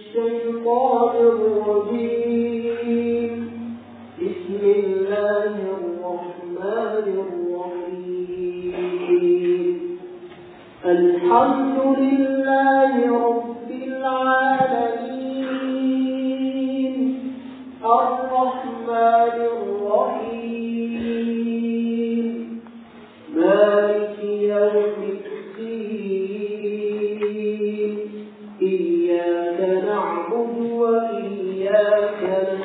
الشيطان الرجيم بسم الله الرحمن الرحيم الحمد لله رب العالمين الرحمن الرحيم مالك يوم الدين إياك نعبد وإياك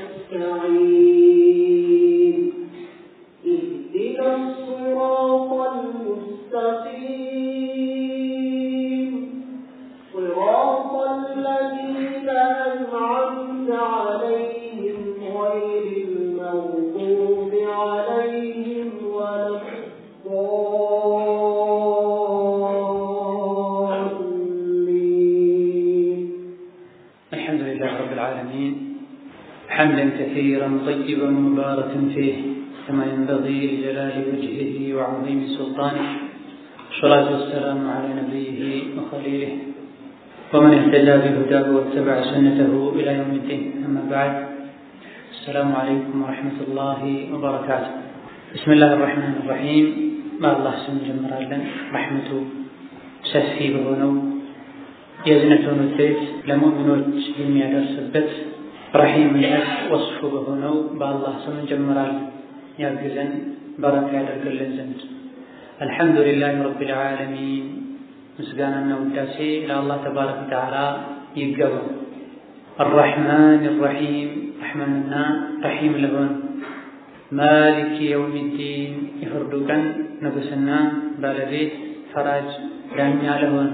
نستعين اهدنا الصراط المستقيم صراط الذين أنعمت عليهم غير المغضوب عليهم ولا الضالين الحمد لله رب العالمين حمدا كثيرا طيبا مباركا فيه كما ينبغي لجلال وجهه وعظيم سلطانه والصلاة والسلام على نبيه وخليله ومن اهتدى بهداه واتبع سنته إلى يوم الدين أما بعد السلام عليكم ورحمة الله وبركاته بسم الله الرحمن الرحيم ما الله سم جمرالا رحمته ሰፊ በሆነው የእዝነቱን ውጤት ለሙእሚኖች የሚያደርስበት ረሒምነት ወስፉ በሆነው በአላህ ስም እንጀምራለን። ያግዘን በረካ ያደርግልን ዘንድ አልሐምዱሊላህ ረቢል ዓለሚን ምስጋናና ውዳሴ ለአላህ ተባረከ ወተዓላ ይገባው። አራሕማን ራሒም ረሕማንና ረሒም ለሆን ማሊክ የውሚዲን የፍርዱ ቀን ንጉሥና ባለቤት ፈራጅ ዳኛ ለሆን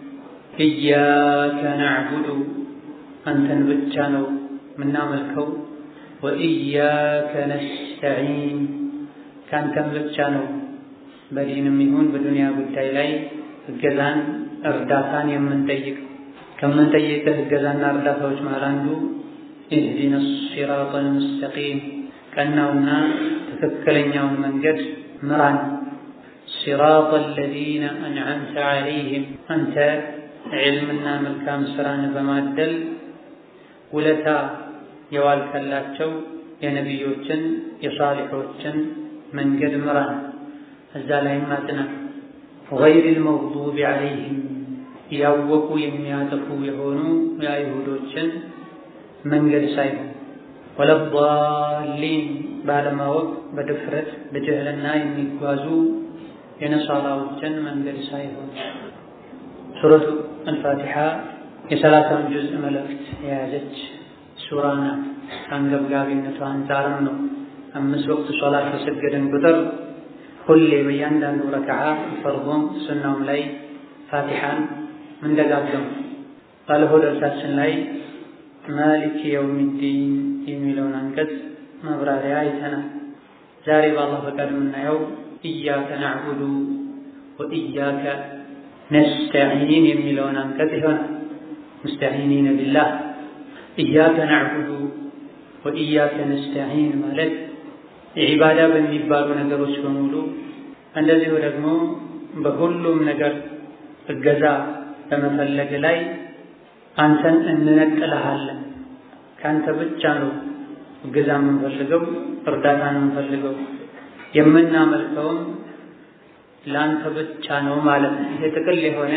ኢያከ ናዕቡዱ አንተን ብቻ ነው የምናመልከው፣ ወኢያከ ነስተዒን ከአንተን ብቻ ነው በዲንም ይሁን በዱንያ ጉዳይ ላይ እገዛን እርዳታን የምንጠይቅ። ከምንጠይቅህ እገዛና እርዳታዎች መሃል አንዱ ኢህዲነ ሲራጠል ሙስተቂም ቀናውና ትክክለኛውን መንገድ ምራን ሲራጥ አለዚነ አንዓምተ ዓለይህም አንተ ዕልምና መልካም ስራን በማደል ውለታ የዋልከላቸው የነቢዮችን የሳሊሖችን መንገድ ምራን፣ እዛ ላይም አጽና። ገይሪል መግዱቢ ዓለይህም ያወቁ የሚያጠፉ የሆኑ የአይሁዶችን መንገድ ሳይሆን ወለዳሊን ባለማወቅ በድፍረት በጅህልና የሚጓዙ የነሳራዎችን መንገድ ሳይሆን ሱረቱ አልፋቲሓ የሰላሳውን ጁዝእ መልእክት የያዘች ሱራ ናት። አንገብጋቢነቷ አንጻርም ነው አምስት ወቅት ሶላት በሰገድን ቁጥር ሁሌ በእያንዳንዱ ረክዓ ፈርዶም ሱናውም ላይ ፋቲሓን ምንደጋገሙ። ባለፈው ደርሳችን ላይ ማሊክ የውሚዲን የሚለውን አንቀጽ ማብራሪያ አይተናል። ዛሬ በአላህ ፈቃድ የምናየው ኢያከ ናዕቡዱ ወኢያከ ነስተዒን የሚለውን አንቀጽ ይሆናል። ሙስተዒኒነ ቢላህ ኢያከ ናዕቡዱ ወኢያከ ነስተዒን ማለት ዒባዳ በሚባሉ ነገሮች በሙሉ እንደዚሁ ደግሞ በሁሉም ነገር እገዛ በመፈለግ ላይ አንተን እንነጥልሃለን። ከአንተ ብቻ ነው እገዛ የምንፈልገው፣ እርዳታ ነው የምንፈልገው፣ የምናመልከውም ለአንተ ብቻ ነው ማለት ነው። ይሄ ጥቅል የሆነ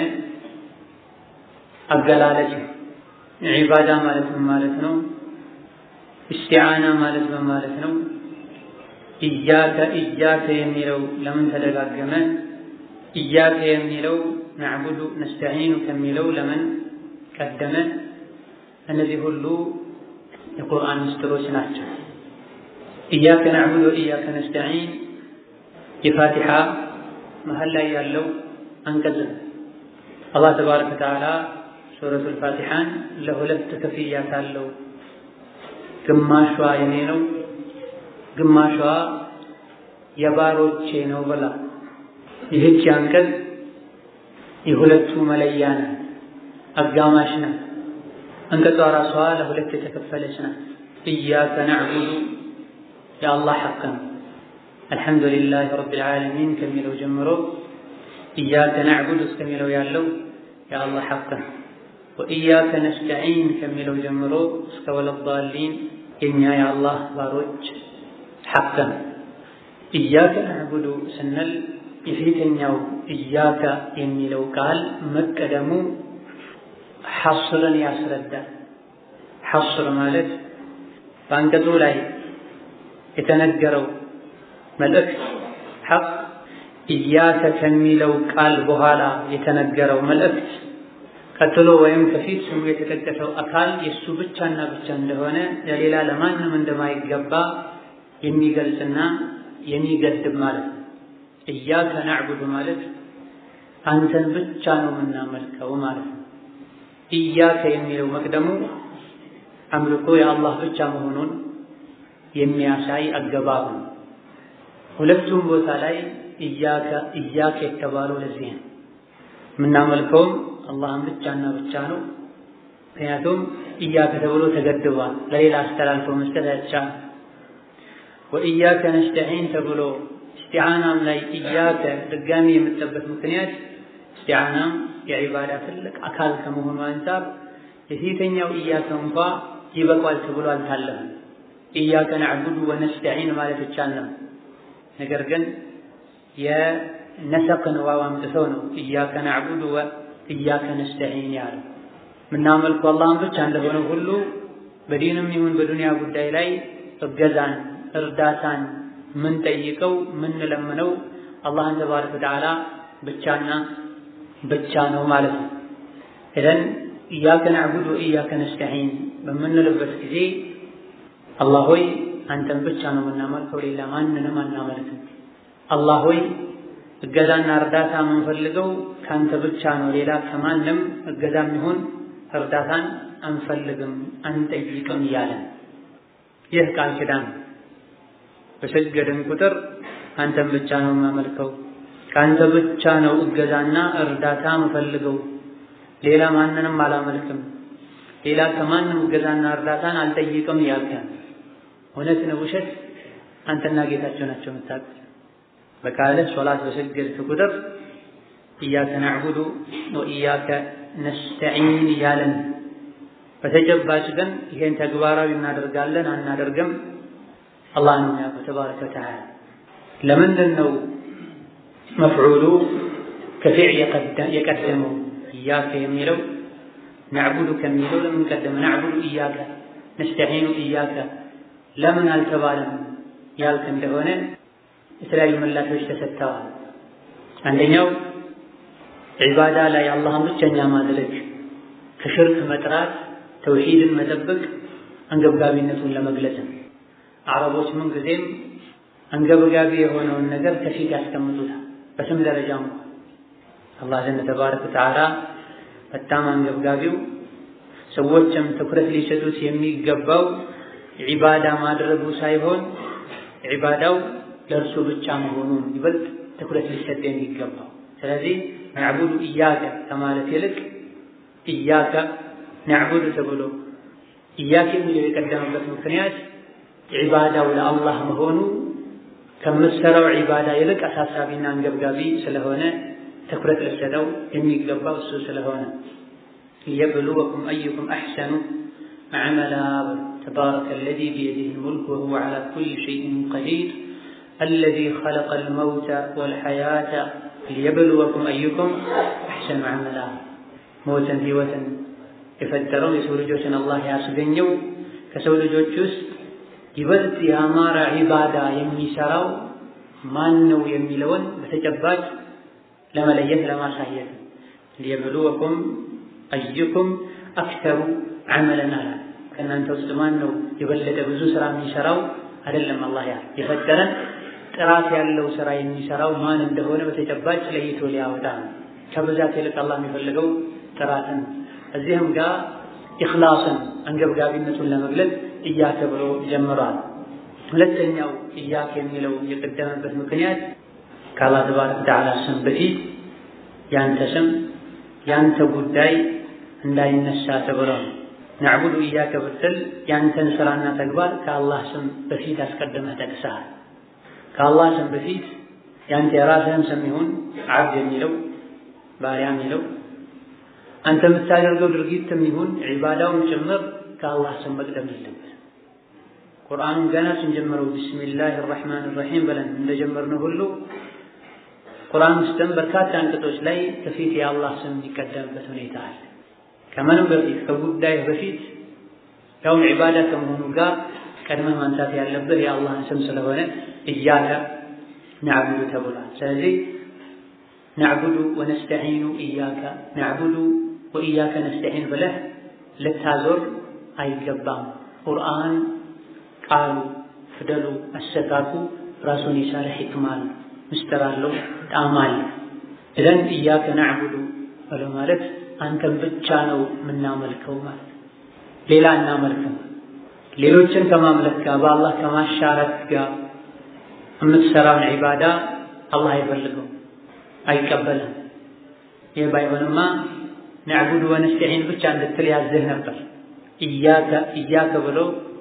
አገላለጽ ነው። ዒባዳ ማለት ምን ማለት ነው? ኢስቲዓና ማለት ምን ማለት ነው? ኢያከ ኢያከ የሚለው ለምን ተደጋገመ? ኢያከ የሚለው ናዕቡዱ ነስተዒኑ ከሚለው ለምን ቀደመ? እነዚህ ሁሉ የቁርአን ምስጢሮች ናቸው። ኢያከ ናዕቡዱ ወኢያከ ነስተዒን የፋቲሓ መሀል ላይ ያለው አንቀጽ ነው። አላህ ተባረከ ወተዓላ ሱረቱል ፋቲሓን ለሁለት ከፍያታለሁ። ግማሿ የኔ ነው፣ ግማሿ የባሮቼ ነው ብላ ይህች አንቀጽ የሁለቱ መለያ ናት፣ አጋማሽ ናት። አንቀጿ ራሷ ለሁለት የተከፈለች ናት። ኢያከ ናዕቡዱ የአላህ ሐቅ ነው። አልሐምዱሊላህ ረቢል ዓለሚን ከሚለው ጀምሮ ኢያከ ናዕቡድ እስከሚለው ያለው የአላህ ሐቅ ነው። ወኢያከ ነስተዒን ከሚለው ጀምሮ እስከ ወለዳሊን የኛ የአላህ ባሮች ሐቅ ነው። ኢያከ ነዕቡዱ ስንል የፊተኛው ኢያከ የሚለው ቃል መቀደሙ ሐስርን ያስረዳል። ሐስር ማለት በአንቀጹ ላይ የተነገረው መልእክት ሐቅ ኢያከ ከሚለው ቃል በኋላ የተነገረው መልእክት ቀጥሎ ወይም ከፊት ስሙ የተጠቀሰው አካል የእሱ ብቻና ብቻ እንደሆነ ለሌላ ለማንም እንደማይገባ የሚገልጽና የሚገድብ ማለት ነው። ኢያከ ናዕቡዱ ማለት አንተን ብቻ ነው የምናመልከው ማለት ነው። ኢያከ የሚለው መቅደሙ አምልኮ የአላህ ብቻ መሆኑን የሚያሳይ አገባብ ነው። ሁለቱም ቦታ ላይ ኢያከ ኢያከ የተባለው ለዚህ ነው። የምናመልከውም አላህን ብቻና ብቻ ነው። ምክንያቱም ኢያከ ተብሎ ተገድቧል። ለሌላ አስተላልፎ መስጠት አይቻልም። ወኢያከ ነስተዒን ተብሎ እስቲዓናም ላይ ኢያከ ድጋሚ የምጠበት ምክንያት እስቲዓናም የዒባዳ ትልቅ አካል ከመሆኑ አንጻር የፊተኛው ኢያከ እንኳ ይበቋል ተብሎ አልታለፈም። ኢያከ ነዕቡዱ ወነስተዒን ማለት ይቻላል። ነገር ግን የነሰቅን ዋው አምጥተው ነው ኢያከ ናዕቡዱ ወኢያከ ነስተዒን ያለው። የምናመልኩ አላህን ብቻ እንደሆነ ሁሉ በዲንም ይሁን በዱንያ ጉዳይ ላይ እገዛን፣ እርዳታን ምንጠይቀው ምንለምነው አላህን ተባረከ ወተዓላ ብቻና ብቻ ነው ማለት ነው። ኢዘን ኢያከ ናዕቡዱ ወኢያከ ነስተዒን በምንልበት ጊዜ አላህ ሆይ አንተን ብቻ ነው የምናመልከው፣ ሌላ ማንንም አናመልክም። አላህ ሆይ እገዛና እርዳታ የምንፈልገው ከአንተ ብቻ ነው፣ ሌላ ከማንም እገዛም ይሁን እርዳታን አንፈልግም አንጠይቅም እያለን ይህ ቃል ኪዳን በሰገድን ቁጥር አንተን ብቻ ነው የማመልከው፣ ከአንተ ብቻ ነው እገዛና እርዳታ የምፈልገው፣ ሌላ ማንንም አላመልክም፣ ሌላ ከማንም እገዛና እርዳታን አልጠይቅም እያልከን እውነት ነው ውሸት? አንተና ጌታቸው ናቸው የምታውቁት። በቃለ ሶላት በሰገድክ ቁጥር ኢያከ ናዕቡዱ ወኢያከ ነስተዒን እያለን በተጨባጭ ግን ይሄን ተግባራዊ እናደርጋለን አናደርግም አላህ ነው የሚያውቀው ተባረከ ወተዓላ። ለምንድን ነው መፍዑሉ ከፊዕል የቀደመው? ኢያከ የሚለው ናዕቡዱ ከሚለው ለምን ቀደመ? ናዕቡዱ ኢያከ ነስተዒኑ ኢያከ ለምን አልተባለም ያልክ እንደሆነ የተለያዩ ምላሾች ተሰጥተዋል። አንደኛው ዒባዳ ላይ አላህን ብቸኛ ማድረግ ከሽርክ መጥራት ተውሂድን መጠበቅ አንገብጋቢነቱን ለመግለጽ ነው። አረቦች ምን ጊዜም አንገብጋቢ የሆነውን ነገር ከፊት ያስቀምጡታል። በስም ደረጃ እንኳ አላህ ዘንድ ተባረከ ወተዓላ በጣም አንገብጋቢው ሰዎችም ትኩረት ሊሰጡት የሚገባው ዒባዳ ማድረጉ ሳይሆን ዒባዳው ለእርሱ ብቻ መሆኑን ይበልጥ ትኩረት ሊሰጥ የሚገባው። ስለዚህ ናዕቡዱ ኢያከ ከማለት ይልቅ ኢያከ ናዕቡዱ ተብሎ ኢያከ የሚለው የቀደመበት ምክንያት ዒባዳው ለአላህ መሆኑ ከምትሰራው ዒባዳ ይልቅ አሳሳቢና አንገብጋቢ ስለሆነ ትኩረት ልሰጠው የሚገባው እሱ ስለሆነ ሊየብሉወኩም አዩኩም አሕሰኑ ዐመላ ተባረከ አለዚ ቢየዲህ ልሙልክ ወሁወ ዐላ ኩሊ ሸይኢን ቀዲር አለዚ ኸለቀል መውተ ወልሐያተ ሊየብሉወኩም አዩኩም አሕሰኑ ዐመላ ሞትን ህይወትን የፈጠረው የሰው ልጆችን አላህ ያስገኘው ከሰው ልጆች ውስጥ ይበልጥ የአማራ ዒባዳ የሚሰራው ማን ነው የሚለውን በተጨባጭ ለመለየት ለማሳየት ሊየብሉወኩም አዩኩም አክተሩ ዐመለን አላ ከእናንተ ውስጥ ማን ነው የበለጠ ብዙ ስራ የሚሰራው አይደለም። አላህ ያ የፈጠረን ጥራት ያለው ስራ የሚሰራው ማን እንደሆነ በተጨባጭ ለይቶ ሊያወጣ ነው። ከብዛት ይልቅ አላህ የሚፈልገው ጥራትን እዚህም ጋር ኢኽላስን አንገብጋቢነቱን ለመግለጽ ኢያከ ብሎ ጀምሯል። ሁለተኛው ኢያከ የሚለው የቀደመበት ምክንያት ከአላህ ተባረከ ወተዓላ ስም በፊት ያንተ ስም ያንተ ጉዳይ እንዳይነሳ ተብሎ ነው። ናዕቡዱ ኢያከ ብትል ያንተን ስራና ተግባር ከአላህ ስም በፊት አስቀድመህ ጠቅሰሃል። ከአላህ ስም በፊት ያንተ የራስህን ስም ይሁን ዓብድ የሚለው ባሪያ የሚለው አንተ የምታደርገው ድርጊትም ይሁን ዒባዳውም ጭምር ከአላህ ስም መቅደም የለበት። ቁርአኑን ገና ስንጀምረው ቢስሚላህ ራሕማን ራሒም ብለን እንደጀመርነው ሁሉ ቁርአን ውስጥም በርካታ አንቀጾች ላይ ከፊት የአላህ ስም የሚቀደምበት ሁኔታ አለ። ከምንም በፊት ከጉዳይ በፊት ያውም ዒባዳ ከመሆኑ ጋር ቀድመህ ማንሳት ያለብህ የአላህን ስም ስለሆነ እያከ ነዕቡዱ ተብሏል። ስለዚህ ነዕቡዱ ወነስተዒኑ እያከ ነዕቡዱ ወእያከ ነስተዒን ብለህ ልታዞር አይገባም። ቁርአን ቃሉ፣ ፊደሉ፣ አሰካኩ ራሱን የቻለ ሕክማ አለው፣ ምስጢር አለው፣ ጣዕም አለ። እዘን እያከ ነዕቡዱ ብሎ ማለት አንተን ብቻ ነው የምናመልከው ማለት ሌላ እናመልክም። ሌሎችን ከማምለክ ጋር በአላህ ከማሻረክ ጋር የምትሰራውን ዒባዳ አላህ አይፈልገው አይቀበልም። ይህ ባይሆንማ ነዕቡዱ ወነስተዒን ብቻ እንድትል ያዝህ ነበር። እያከ እያከ ብሎ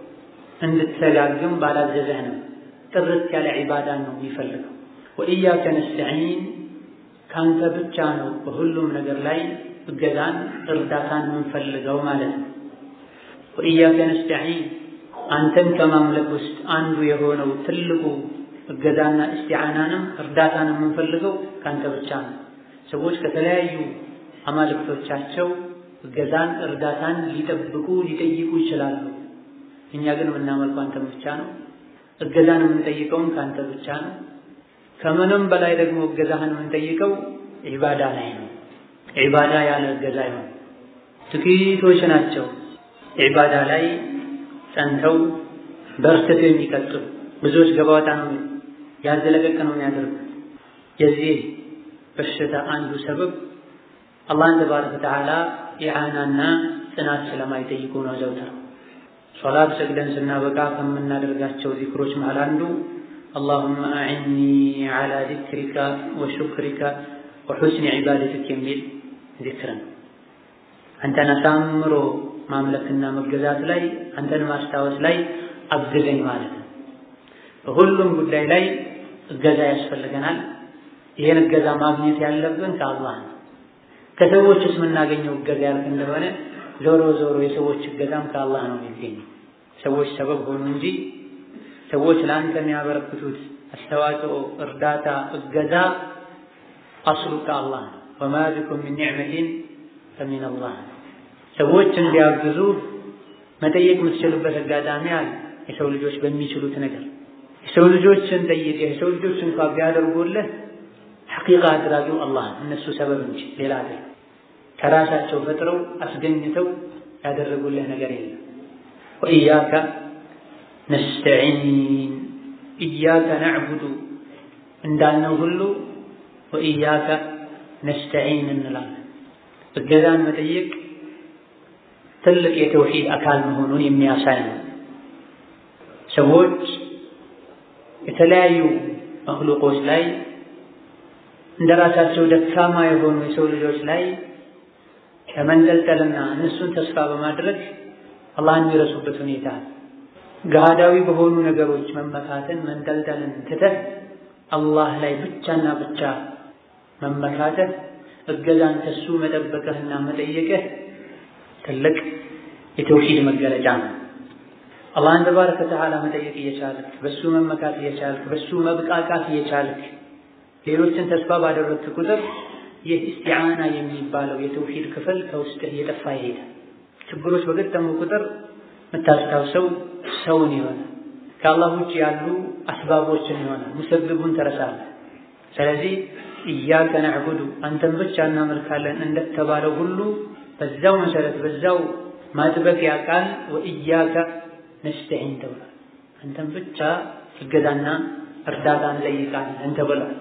እንድትሰጋግም ባላዘዘህ ነው። ጥርት ያለ ዒባዳን ነው የሚፈልገው። ወእያከ ነስተዒን ካንተ ብቻ ነው በሁሉም ነገር ላይ እገዛን እርዳታን የምንፈልገው ማለት ነው። ወእያከ ነስተዒን አንተን ከማምለክ ውስጥ አንዱ የሆነው ትልቁ እገዛና እስቲዓናንም እርዳታን የምንፈልገው ካንተ ብቻ ነው። ሰዎች ከተለያዩ አማልክቶቻቸው እገዛን እርዳታን ሊጠብቁ ሊጠይቁ ይችላሉ። እኛ ግን የምናመልከው አንተን ብቻ ነው። እገዛን የምንጠይቀውም ከአንተ ብቻ ነው። ከምንም በላይ ደግሞ እገዛህን የምንጠይቀው ዒባዳ ላይ ነው። ዒባዳ ያለ እገዛ ይሆን ጥቂቶች ናቸው ዒባዳ ላይ ጸንተው በርትተው የሚቀጥሉ ብዙዎች ገባወጣ ነው ያዘለቀቅ ነው የሚያደርጉት። የዚህ በሽታ አንዱ ሰበብ አላህን ተባረከ ወተዓላ ኢዓናና ጽናት ስለማይጠይቁ ነው። ዘውትር ሶላት ሰግደን ስናበቃ ከምናደርጋቸው ዚክሮች መሃል አንዱ አላሁመ አዕኒ ዐላ ዚክሪካ ወሹክሪካ ወሑስኒ ዒባደቲክ የሚል ዚክር ነው። አንተን አሳምሮ ማምለክና መገዛት ላይ አንተን ማስታወስ ላይ አግዘኝ ማለት ነው። በሁሉም ጉዳይ ላይ እገዛ ያስፈልገናል። ይህን እገዛ ማግኘት ያለብን ከአላህ ነው። ከሰዎችስ የምናገኘው እገዛ ያልክ እንደሆነ ዞሮ ዞሮ የሰዎች እገዛም ከአላህ ነው የሚገኘው። ሰዎች ሰበብ ሆኑ እንጂ ሰዎች ለአንተ የሚያበረክቱት አስተዋጽኦ፣ እርዳታ፣ እገዛ አስሉ ከአላህ ነው። ወማ ቢኩም ሚን ኒዕመቲን ፈሚን አላህ ሰዎች እንዲያግዙ መጠየቅ የምትችሉበት አጋጣሚ አለ። የሰው ልጆች በሚችሉት ነገር የሰው ልጆችን ጠይቀህ የሰው ልጆች እንኳ ቢያደርጉልህ ሐቂቃ አድራጊው አላህ እነሱ ሰበብ እንጂ ሌላ አይደለም። ከራሳቸው ፈጥረው አስገኝተው ያደረጉልህ ነገር የለም። ወኢያከ ነስተዒን ኢያከ ነዕቡዱ እንዳልነው ሁሉ ወኢያከ ነስተዒን እንላለን። እገዛን መጠየቅ ትልቅ የተውሂድ አካል መሆኑን የሚያሳይ ነው። ሰዎች የተለያዩ መክሉቆች ላይ እንደ ራሳቸው ደካማ የሆኑ የሰው ልጆች ላይ ከመንጠልጠልና እነሱን ተስፋ በማድረግ አላህን የሚረሱበት ሁኔታ ገሃዳዊ በሆኑ ነገሮች መመካትን መንጠልጠልን ትተህ አላህ ላይ ብቻና ብቻ መመካተህ እገዛን ከሱ መጠበቅህና መጠየቅህ ትልቅ የተውሂድ መገለጫ ነው። አላህን ተባረከ ወተዓላ መጠየቅ እየቻልክ በሱ መመካት እየቻልክ በሱ መብቃቃት እየቻልክ ሌሎችን ተስፋ ባደረግክ ቁጥር ይህ እስቲዓና የሚባለው የተውሂድ ክፍል ከውስጥህ እየጠፋ ይሄዳል። ችግሮች በገጠሙ ቁጥር የምታስታውሰው ሰውን ይሆናል። ከአላህ ውጭ ያሉ አስባቦችን ይሆናል። ሙሰብቡን ትረሳለህ። ስለዚህ ኢያከ ነዕቡዱ አንተን ብቻ እናመልካለን እንደተባለው ሁሉ በዛው መሰረት በዛው ማጥበቂያ ቃል ወኢያከ ነስተዒን ተብሏል። አንተን ብቻ እገዛና እርዳታ እንጠይቃለን ተብሏል።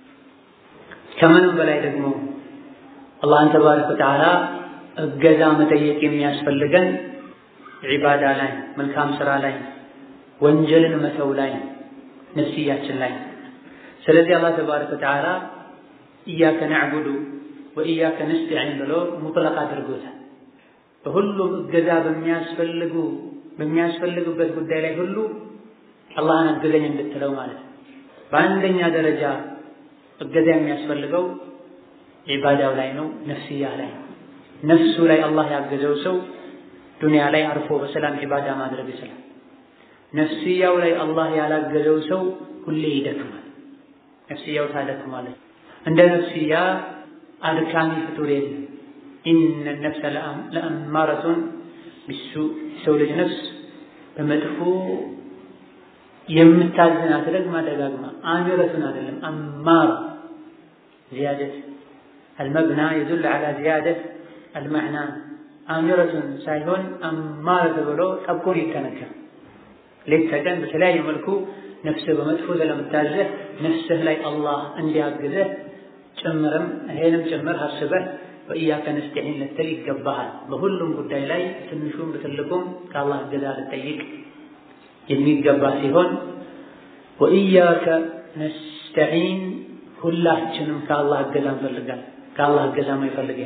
ከምንም በላይ ደግሞ አላህን ተባረከ ወተዓላ እገዛ መጠየቅ የሚያስፈልገን ዒባዳ ላይ፣ መልካም ስራ ላይ፣ ወንጀልን መተው ላይ፣ ነፍስያችን ላይ። ስለዚህ አላህ ተባረከ ወተዓላ ኢያከ ነዕቡዱ ወኢያከ ነስተዒን ብሎ ሙጥለቅ አድርጎታል። በሁሉም እገዛ በሚያስፈልጉ በሚያስፈልግበት ጉዳይ ላይ ሁሉ አላህን አግዘኝ እንድትለው ማለት ነው። በአንደኛ ደረጃ እገዛ የሚያስፈልገው ዒባዳው ላይ ነው፣ ነፍስያ ላይ ነው። ነፍሱ ላይ አላህ ያገዘው ሰው ዱንያ ላይ አርፎ በሰላም ዒባዳ ማድረግ ይችላል። ነፍስያው ላይ አላህ ያላገዘው ሰው ሁሌ ይደክማል። ነፍስያው ታደክማለች። እንደ ነፍስያ አድካሚ ፍጡር የለም። ኢነ ነፍሰ ለአማረቱን ቢሱ የሰው ልጅ ነፍስ በመጥፎ የምታዝናት ደግማ ደጋግማ አሚረቱን አይደለም አማራ ዚያደት አልመብና የዱል ዐላ ዚያደት አልመዕና አሚረቱን ሳይሆን አማረ ተብሎ ጠብቆ ይተነከር ሌት ተቀን በተለያየ መልኩ ነፍስህ በመጥፎ ስለምታዘህ ነፍስህ ላይ አላህ እንዲያግዘህ ጭምርም ይሄንም ጭምር አስበህ ወኢያከ ነስተዒን ልትል ይገባሃል። በሁሉም ጉዳይ ላይ ትንሹም በትልቁም ከአላህ እገዛ ልጠይቅ የሚገባ ሲሆን ወኢያከ ነስተዒን ሁላችንም ከአላህ እገዛ እንፈልጋለን። ከአላህ እገዛ የማይፈልግ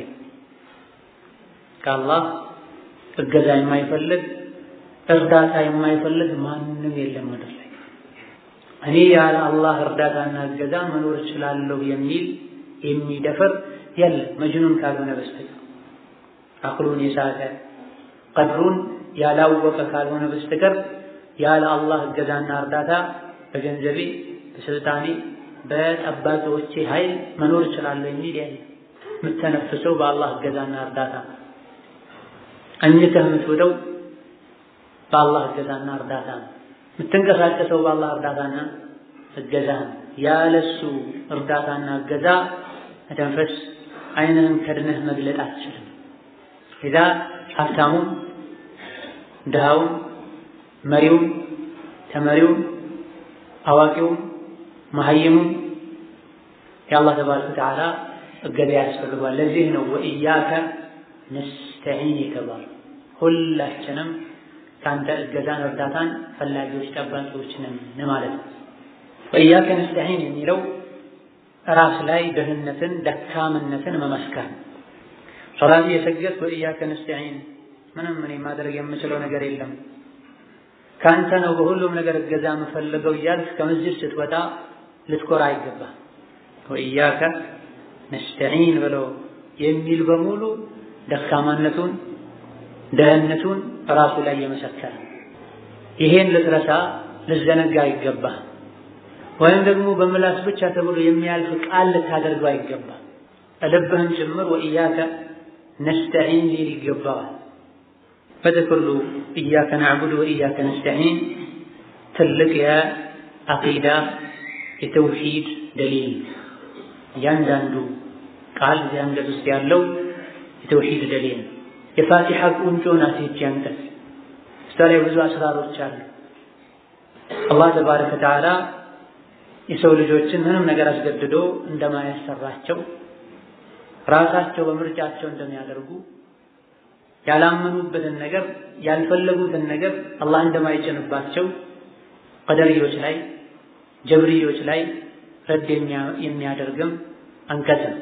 ከአላህ እገዛ የማይፈልግ እርዳታ የማይፈልግ ማንም የለም ምድር ላይ። እኔ ያለ አላህ እርዳታና እገዛ መኖር እችላለሁ የሚል የሚደፍር የለም መጅኑን ካልሆነ በስተቀር አቅሉን የሳተ ቀድሩን ያላወቀ ካልሆነ በስተቀር ያለ አላህ እገዛና እርዳታ በገንዘቤ፣ በስልጣኔ፣ በጠባቂዎቼ ኃይል መኖር እችላለሁ የሚል የለም። የምተነፍሰው በአላህ እገዛና እርዳታ አኝተህ የምትውለው በአላህ እገዛና እርዳታ ነው። የምትንቀሳቀሰው በአላህ እርዳታና እገዛ ነው። ያለሱ እርዳታና እገዛ መተንፈስ ዓይንህን ከድነህ መግለጥ አትችልም። ኢዛ ሀብታሙም፣ ድሃውም፣ መሪውም፣ ተመሪውም፣ አዋቂውም፣ መሀይሙም የአላህ ተባረከ ወተዓላ እገዛ ያስፈልጓል። ለዚህ ነው ወኢያከ ነስተዒን የተባሉ ሁላችንም ከአንተ እገዛን እርዳታን ፈላጊዎች ጠባቂዎች ነን ማለት ነው። ወኢያከ ነስተዒን የሚለው ራስ ላይ ድህነትን ደካምነትን መመስከር ሶላት የሰገድኩ ወኢያከ ነስተዒን ምንም እኔ ማድረግ የምችለው ነገር የለም ከአንተ ነው በሁሉም ነገር እገዛ የምፈልገው እያልክ ከመስጅድ ስትወጣ ልትኮራ አይገባም። ወኢያከ ነስተዒን ብሎ የሚል በሙሉ ደካማነቱን ደህንነቱን ራሱ ላይ የመሰከረ ይሄን ልትረሳ ልዘነጋ አይገባም። ወይም ደግሞ በምላስ ብቻ ተብሎ የሚያልፍ ቃል ልታደርገው አይገባም። ልብህም ጭምር ወኢያከ ነስተዒን ሊል ይገባዋል። በጥቅሉ ኢያከ ናዕቡድ ወኢያከ ነስተዒን ትልቅ የአቂዳ የተውሂድ ደሊል እያንዳንዱ ቃል እዚህ አንቀጽ ውስጥ ያለው የተውሂድ ደሊል የፋቲሓ ቁንጮ ናት ይህች አንቀጽ። እሷ ላይ ብዙ አስራሮች አሉ። አላህ ተባረከ ወተዓላ የሰው ልጆችን ምንም ነገር አስገድዶ እንደማያሰራቸው ራሳቸው በምርጫቸው እንደሚያደርጉ ያላመኑበትን ነገር ያልፈለጉትን ነገር አላህ እንደማይጭንባቸው ቀደርዮች ላይ ጀብርዮች ላይ ረድ የሚያደርግም አንቀጽ ነው።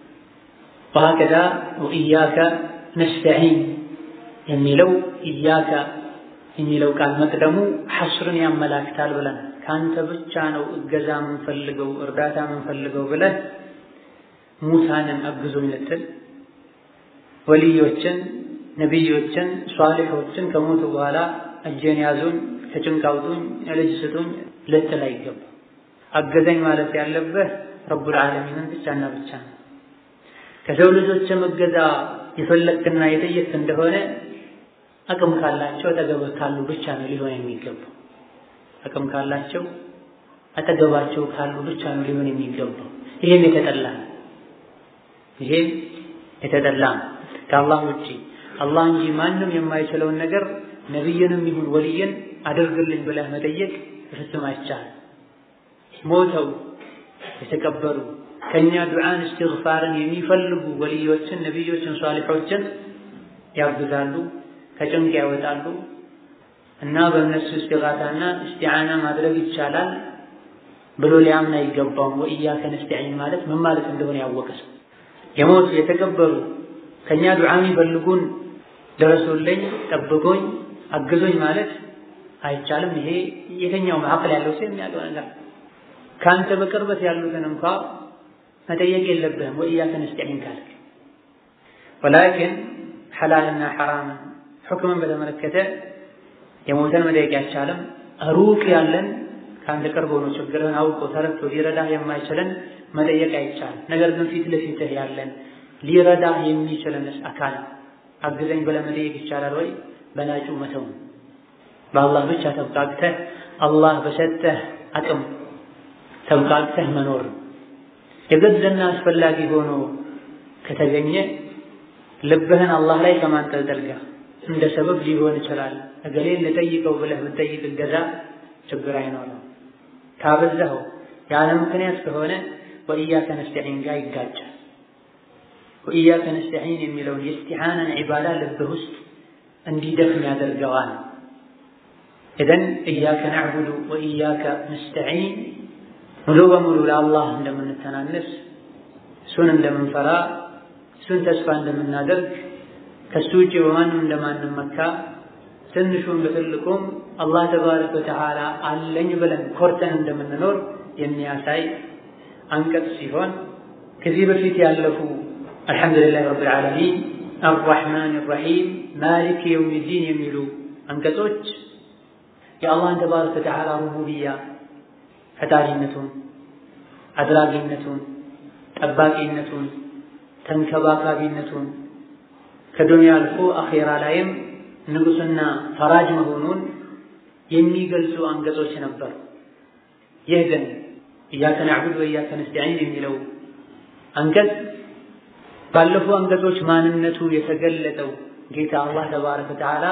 ወሀከዛ ወኢያከ ነስተዒን የሚለው ኢያከ የሚለው ቃል መቅደሙ ሐስርን ያመላክታል ብለን ከአንተ ብቻ ነው እገዛ የምንፈልገው እርዳታ የምንፈልገው ብለህ ሙሳንን አግዙኝ ልትል ወልዮችን፣ ነቢዮችን፣ ሷሊሖችን ከሞቱ በኋላ እጄን ያዙኝ፣ ከጭንቅ አውጡኝ፣ ልጅ ስጡኝ ልትል አይገባ። አገዘኝ ማለት ያለብህ ረቡል ዓለሚንን ብቻና ብቻ ነው። ከሰው ልጆችም እገዛ የፈለግክና የጠየቅ እንደሆነ አቅም ካላቸው አጠገብህ ካሉ ብቻ ነው ሊሆን የሚገባው። አቅም ካላቸው አጠገባቸው ካሉ ብቻ ነው ሊሆን የሚገባው። ይሄም የተጠላ ነው። ይሄም የተጠላ ነው። ከአላህ ውጪ አላህ እንጂ ማንም የማይችለውን ነገር ነቢይንም ይሁን ወልይን አድርግልኝ ብለህ መጠየቅ ፍጹም አይቻልም። ሞተው የተቀበሩ ከኛ ዱዓን እስትግፋርን የሚፈልጉ ወልዮችን፣ ነቢዮችን፣ ሷሊሖችን ያግዛሉ፣ ከጭንቅ ያወጣሉ እና በእነሱ እስቲጋታና እስቲዓና ማድረግ ይቻላል ብሎ ሊያምን አይገባውም። ወኢያከ ነስተዒን ማለት ምን ማለት እንደሆነ ያወቀ ሰው የሞቱ የተቀበሩ ከኛ ዱዓ የሚፈልጉን ደረሱልኝ፣ ጠብቆኝ፣ አግዞኝ ማለት አይቻልም። ይሄ የትኛውም አቅል ያለው ሰው የሚያውቀው ነገር ከአንተ በቅርበት ያሉትን እንኳ መጠየቅ የለብህም። ወኢያከ ነስተዒን ካልክ ወላኪን ሐላልና ሐራምን ሕክምን በተመለከተ የሞተን መጠየቅ አይቻልም። ሩቅ ያለን ከአንድ ቅርብ ሆኖ ችግርህን አውቆ ተረድቶ ሊረዳህ የማይችልን መጠየቅ አይቻልም። ነገር ግን ፊት ለፊትህ ያለን ሊረዳህ የሚችልንስ አካል አግዘኝ ብለህ መጠየቅ ይቻላል ወይ? በላጩ መተው በአላህ ብቻ ተብቃቅተህ አላህ በሰጠህ አቅም ተብቃቅተህ መኖር የገዘና አስፈላጊ ሆኖ ከተገኘ ልብህን አላህ ላይ ከማንጠልጠል ጋር እንደ ሰበብ ሊሆን ይችላል። እገሌን ልጠይቀው ብለህ ብትጠይቅ እገዛ ችግር አይኖርም። ካበዛኸው ያለ ምክንያት ከሆነ ወኢያከ ነስተዒን ጋር ይጋጫል። ወኢያከ ነስተዒን የሚለውን የእስቲዓናን ዒባዳ ልብህ ውስጥ እንዲደክም ያደርገዋል። ኢዘን ኢያከ ነዕቡዱ ወኢያከ ነስተዒን ሙሉ በሙሉ ለአላህ እንደምንተናነስ እሱን እንደምንፈራ እሱን ተስፋ እንደምናደርግ ከሱ ውጭ በማንም እንደማንመካ ትንሹም በትልቁም አላህ ተባረከ ወተዓላ አለኝ ብለን ኮርተን እንደምንኖር የሚያሳይ አንቀጽ ሲሆን ከዚህ በፊት ያለፉ አልሐምዱሊላህ ረብል ዓለሚን አርራሕማን ራሒም ማሊክ የውሚዲን የሚሉ አንቀጾች የአላህን ተባረከ ወተዓላ ሩቡብያ ፈጣሪነቱን፣ አድራጊነቱን፣ ጠባቂነቱን፣ ተንከባካቢነቱን ከዱንያ አልፎ አኼራ ላይም ንጉሥና ፈራጅ መሆኑን የሚገልጹ አንቀጾች ነበሩ። ይህ ግን ኢያከ ነዕቡድ ወኢያከ ነስተዒን የሚለው አንቀጽ ባለፉ አንቀጾች ማንነቱ የተገለጠው ጌታ አላህ ተባረከ ወተዓላ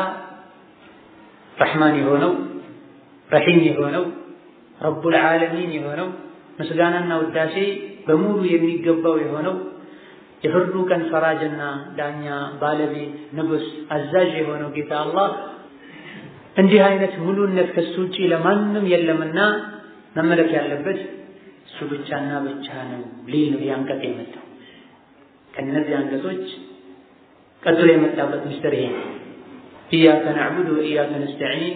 ረሕማን የሆነው ረሒም የሆነው ረቡል ዓለሚን የሆነው ምስጋናና ውዳሴ በሙሉ የሚገባው የሆነው የፍርዱ ቀን ፈራጅና ዳኛ ባለቤት ንጉሥ አዛዥ የሆነው ጌታ አላህ እንዲህ አይነት ሙሉነት ከሱ ውጪ ለማንም የለምና መመለክ ያለበት እሱ ብቻና ብቻ ነው ሊል ነው ያንቀጽ የመጣው። ከእነዚህ አንቀጾች ቀጥሎ የመጣበት ምስጢር ይሄ ኢያከ ነዕቡድ ወኢያከ ነስተዒን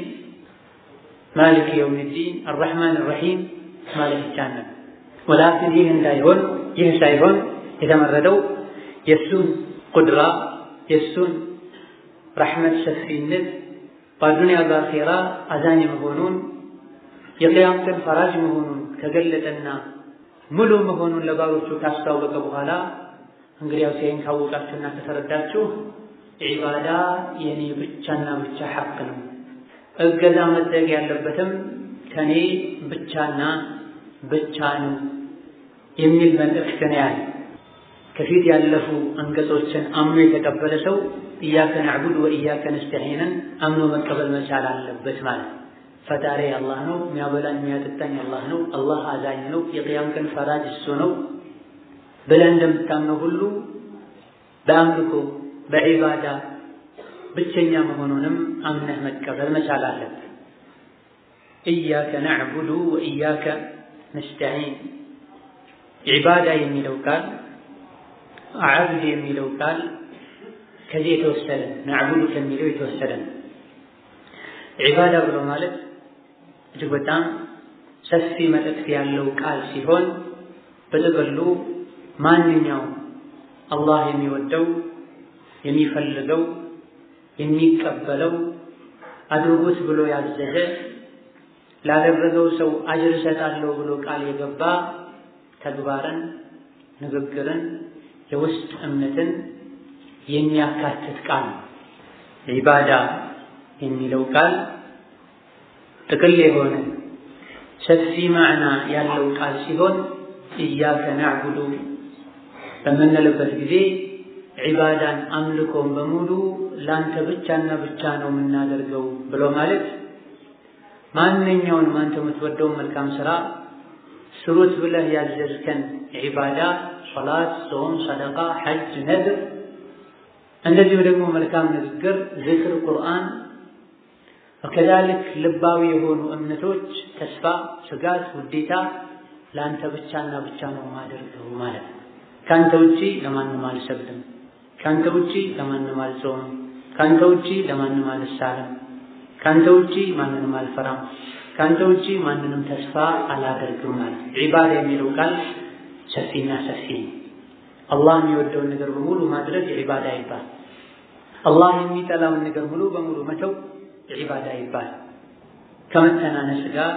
ማሊክ የውም ዲን አርረሕማን ራሒም ማለት ይቻላል። ወላኪን ይህ እንዳይሆን ይህ ሳይሆን የተመረጠው የእሱን ቁድራ የእሱን ረሕመት ሰፊነት በአዱንያ በአኼራ አዛኝ መሆኑን የቅያም ቀን ፈራጅ መሆኑን ከገለጠና ሙሉ መሆኑን ለባሮቹ ካስታወቀ በኋላ እንግዲያውስ ይህን ካወቃችሁና ከተረዳችሁ ዒባዳ የኔ ብቻና ብቻ ሐቅ ነው፣ እገዛ መደረግ ያለበትም ከኔ ብቻና ብቻ ነው የሚል መልእክት ነው ያለ። ከፊት ያለፉ አንቀጾችን አምኖ የተቀበለ ሰው ኢያከ ነዕቡድ ወኢያከ ነስተዒንን አምኖ መቀበል መቻል አለበት ማለት ነው። ፈጣሪ አላህ ነው፣ የሚያበላኝ የሚያጠጣኝ አላህ ነው፣ አላህ አዛኝ ነው፣ የቅያም ቀን ፈራጅ እሱ ነው ብለህ እንደምታምነው ሁሉ በአምልኮ በዒባዳ ብቸኛ መሆኑንም አምነህ መቀበል መቻል አለበት። ኢያከ ነዕቡዱ ወኢያከ ነስተዒን ዒባዳ የሚለው ቃል አዕቡድ የሚለው ቃል ከዚህ የተወሰደ ነዕቡዱ ከሚለው የተወሰደ ነው። ዒባዳ ብሎ ማለት እጅግ በጣም ሰፊ መልእክት ያለው ቃል ሲሆን በጥቅሉ ማንኛውም አላህ የሚወደው የሚፈልገው የሚቀበለው አድርጉት ብሎ ያዘዘ ላደረገው ሰው አጅር እሰጣለሁ ብሎ ቃል የገባ ተግባርን፣ ንግግርን፣ የውስጥ እምነትን የሚያካትት ቃል ነው። ዒባዳ የሚለው ቃል ጥቅል የሆነ ሰፊ ማዕና ያለው ቃል ሲሆን ኢያከ ናዕቡዱ በምንልበት ጊዜ ዒባዳን አምልኮን በሙሉ ላንተ ብቻና ብቻ ነው የምናደርገው ብሎ ማለት ማንኛውንም አንተ የምትወደውን መልካም ስራ ስሩት ብለህ ያዘዝከን ዒባዳ ሶላት፣ ጾም፣ ሰደቃ፣ ሐጅ፣ ነድር እንደዚሁ ደግሞ መልካም ንግግር፣ ዝክር፣ ቁርአን ወከዛልክ ልባዊ የሆኑ እምነቶች ተስፋ፣ ስጋት፣ ውዴታ ለአንተ ብቻና ብቻ ነው ማደርገው ማለት ነው። ከአንተ ውጪ ለማንም አልሰግድም፣ ከአንተ ውጪ ለማንም አልጾምም፣ ከአንተ ውጪ ለማንም አልሳለም፣ ከአንተ ውጪ ማንንም አልፈራም፣ ከአንተ ውጪ ማንንም ተስፋ አላደርግም ማለት ነው። ዒባዳ የሚለው ቃል ሰፊና ሰፊ ነው። አላህ የሚወደውን ነገር በሙሉ ማድረግ ዒባዳ ይባል። አላህ የሚጠላውን ነገር ሙሉ በሙሉ መተው ዒባዳ ይባል። ከመተናነስ ጋር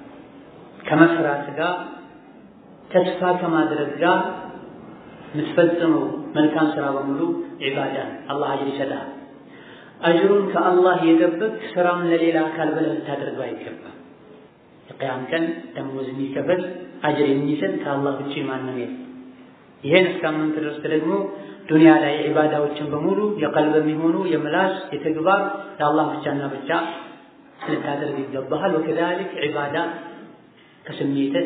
ከመፍራት ጋር ተስፋ ከማድረግ ጋር የምትፈጽመው መልካም ስራ በሙሉ ዒባዳ አላህ አጅር ይሰጣል። አጅሩን ከአላህ የጠበቅ ስራውን ለሌላ አካል ብለህ ልታደርገው አይገባም። የቅያም ቀን ደሞዝ የሚከፈል አጅር የሚሰጥ ከአላህ ውጭ ማንም የለም። ይሄን እስካመንክ ድረስ ደግሞ ዱንያ ላይ ዒባዳዎችን በሙሉ የቀልብ የሚሆኑ የምላስ የተግባር ለአላህ ብቻና ብቻ ልታደርግ ይገባሃል። ወከዛሊክ ዒባዳ ከስሜትህ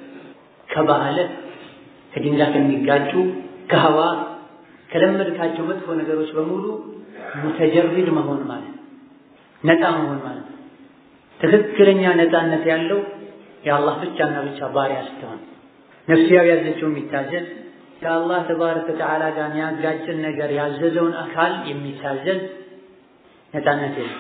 ከባህልህ ከድንጋይ ከሚጋጩ ከህዋ ከለመድካቸው መጥፎ ነገሮች በሙሉ ሙተጀሪድ መሆን ማለት ነፃ መሆን ማለት ትክክለኛ ነፃነት ያለው የአላህ ብቻና ብቻ ባሪያ ስትሆን ነፍስያው ያዘችው የሚታዘዝ ከአላህ ተባረከ ወተዓላ ጋር የሚያጋጭን ነገር ያዘዘውን አካል የሚታዘዝ ነፃነት የለም።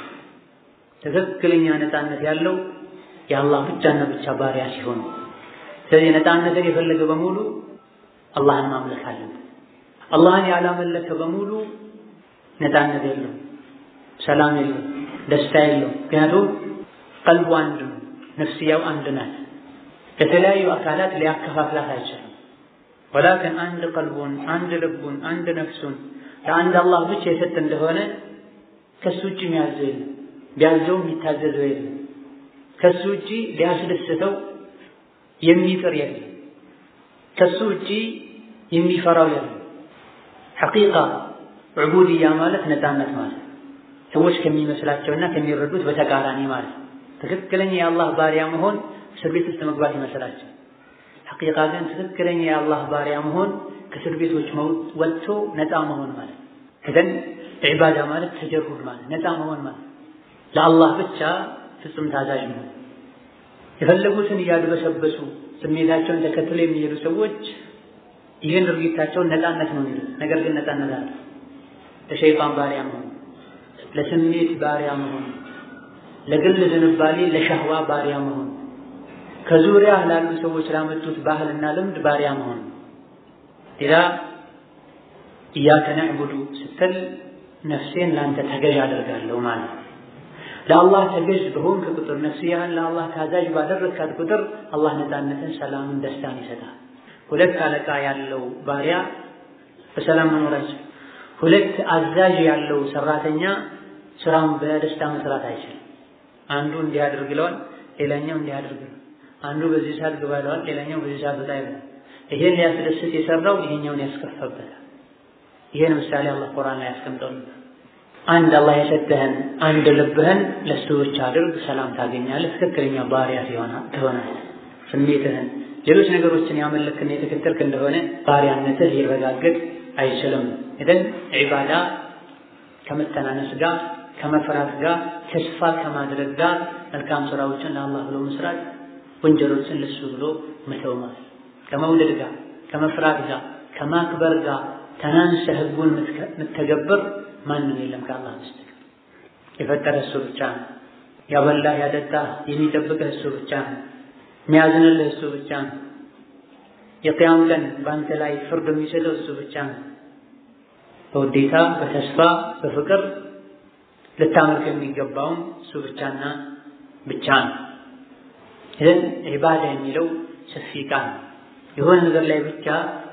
ትክክለኛ ነፃነት ያለው የአላህ ብቻና ብቻ ባሪያ ሲሆን፣ ስለዚህ ነፃነትን የፈለገ በሙሉ አላህን ማምለክ አለበት። አላህን ያላመለከ በሙሉ ነፃነት የለው፣ ሰላም የለው፣ ደስታ የለው። ምክንያቱም ቀልቡ አንድ ነው፣ ነፍስያው አንድ ናት። ለተለያዩ አካላት ሊያከፋፍላት አይችልም። ወላኪን አንድ ቀልቡን፣ አንድ ልቡን፣ አንድ ነፍሱን ለአንድ አላህ ብቻ የሰጥ እንደሆነ ከሱ ውጭ የሚያዘው የለም፣ ቢያዘው የሚታዘዘው የለም። ከሱ ውጭ ሊያስደስተው የሚጥር የለም። ከሱ ውጭ የሚፈራው የለም። ሐቂቃ ዑቡድያ ማለት ነፃነት ማለት ሰዎች ከሚመስላቸውና ከሚረዱት በተቃራኒ ማለት ትክክለኛ የአላህ ባሪያ መሆን እስር ቤት ውስጥ መግባት ይመስላቸው። ሐቂቃ ግን ትክክለኛ የአላህ ባሪያ መሆን ከእስር ቤቶች ወጥቶ ነፃ መሆን ማለት ከደን ዒባዳ ማለት ተጀሩድ ማለት ነፃ መሆን ማለት ለአላህ ብቻ ፍጹም ታዛዥ መሆን። የፈለጉትን እያድበሰበሱ ስሜታቸውን ተከትለው የሚሄዱ ሰዎች ይህን ድርጊታቸውን ነፃነት ነው የሚሉት። ነገር ግን ነፃነት አለ። ለሸይጣን ባሪያ መሆን፣ ለስሜት ባሪያ መሆን፣ ለግል ዝንባሌ ለሸህዋ ባሪያ መሆን፣ ከዙሪያ ላሉ ሰዎች ላመጡት ባህልና ልምድ ባሪያ መሆን። ሌላ ኢያከ ነዕቡዱ ስትል ነፍሴን ለአንተ ተገዥ አደርጋለሁ ማለት ነው። ለአላህ ተገዥ በሆንክ ቁጥር ነፍስያህን ለአላህ ታዛዥ ባደረግካት ቁጥር አላህ ነፃነትን፣ ሰላምን፣ ደስታን ይሰጣል። ሁለት አለቃ ያለው ባሪያ በሰላም መኖር አይችልም። ሁለት አዛዥ ያለው ሰራተኛ ስራውን በደስታ መስራት አይችልም። አንዱ እንዲህ አድርግ ይለዋል፣ ሌላኛው እንዲህ አድርግ ይለዋል። አንዱ በዚህ ሰዓት ግባ ይለዋል፣ ሌላኛው በዚህ ሰዓት ወጣ ይለዋል። ይሄን ሊያስደስት የሰራው ይሄኛውን ያስከፈበታል። ይሄን ምሳሌ አላህ ቁርአን ላይ ያስቀምጠዋል። አንድ አላህ የሰጠህን አንድ ልብህን ለሱ ብቻ አድርግ፣ ሰላም ታገኛለህ። ትክክለኛ ባሪያ ትሆናለህ። ስሜትህን ሌሎች ነገሮችን ያመለክና የተከተልክ እንደሆነ ባሪያነትህ ሊረጋገጥ አይችልም። ኢዘን ዒባዳ ከመተናነስ ጋር ከመፍራት ጋር ተስፋ ከማድረግ ጋር መልካም ስራዎችን ለአላህ ብሎ መስራት፣ ወንጀሎችን ለሱ ብሎ መተው ማለት ከመውደድ ጋር ከመፍራት ጋር ከማክበር ጋር ተናንሰህ ህጉን የምትተገብር ማንም የለም ከአላህ በስተቀር። የፈጠረ እሱ ብቻ ነው። ያበላህ ያጠጣህ የሚጠብቅህ እሱ ብቻ ነው። የሚያዝንልህ እሱ ብቻ ነው። የቅያም ቀን በአንተ ላይ ፍርድ የሚሰጠው እሱ ብቻ ነው። በውዴታ በተስፋ በፍቅር ልታመልክ የሚገባውም እሱ ብቻና ብቻ ነው። ይህን ዒባዳ የሚለው ሰፊ ቃል የሆነ ነገር ላይ ብቻ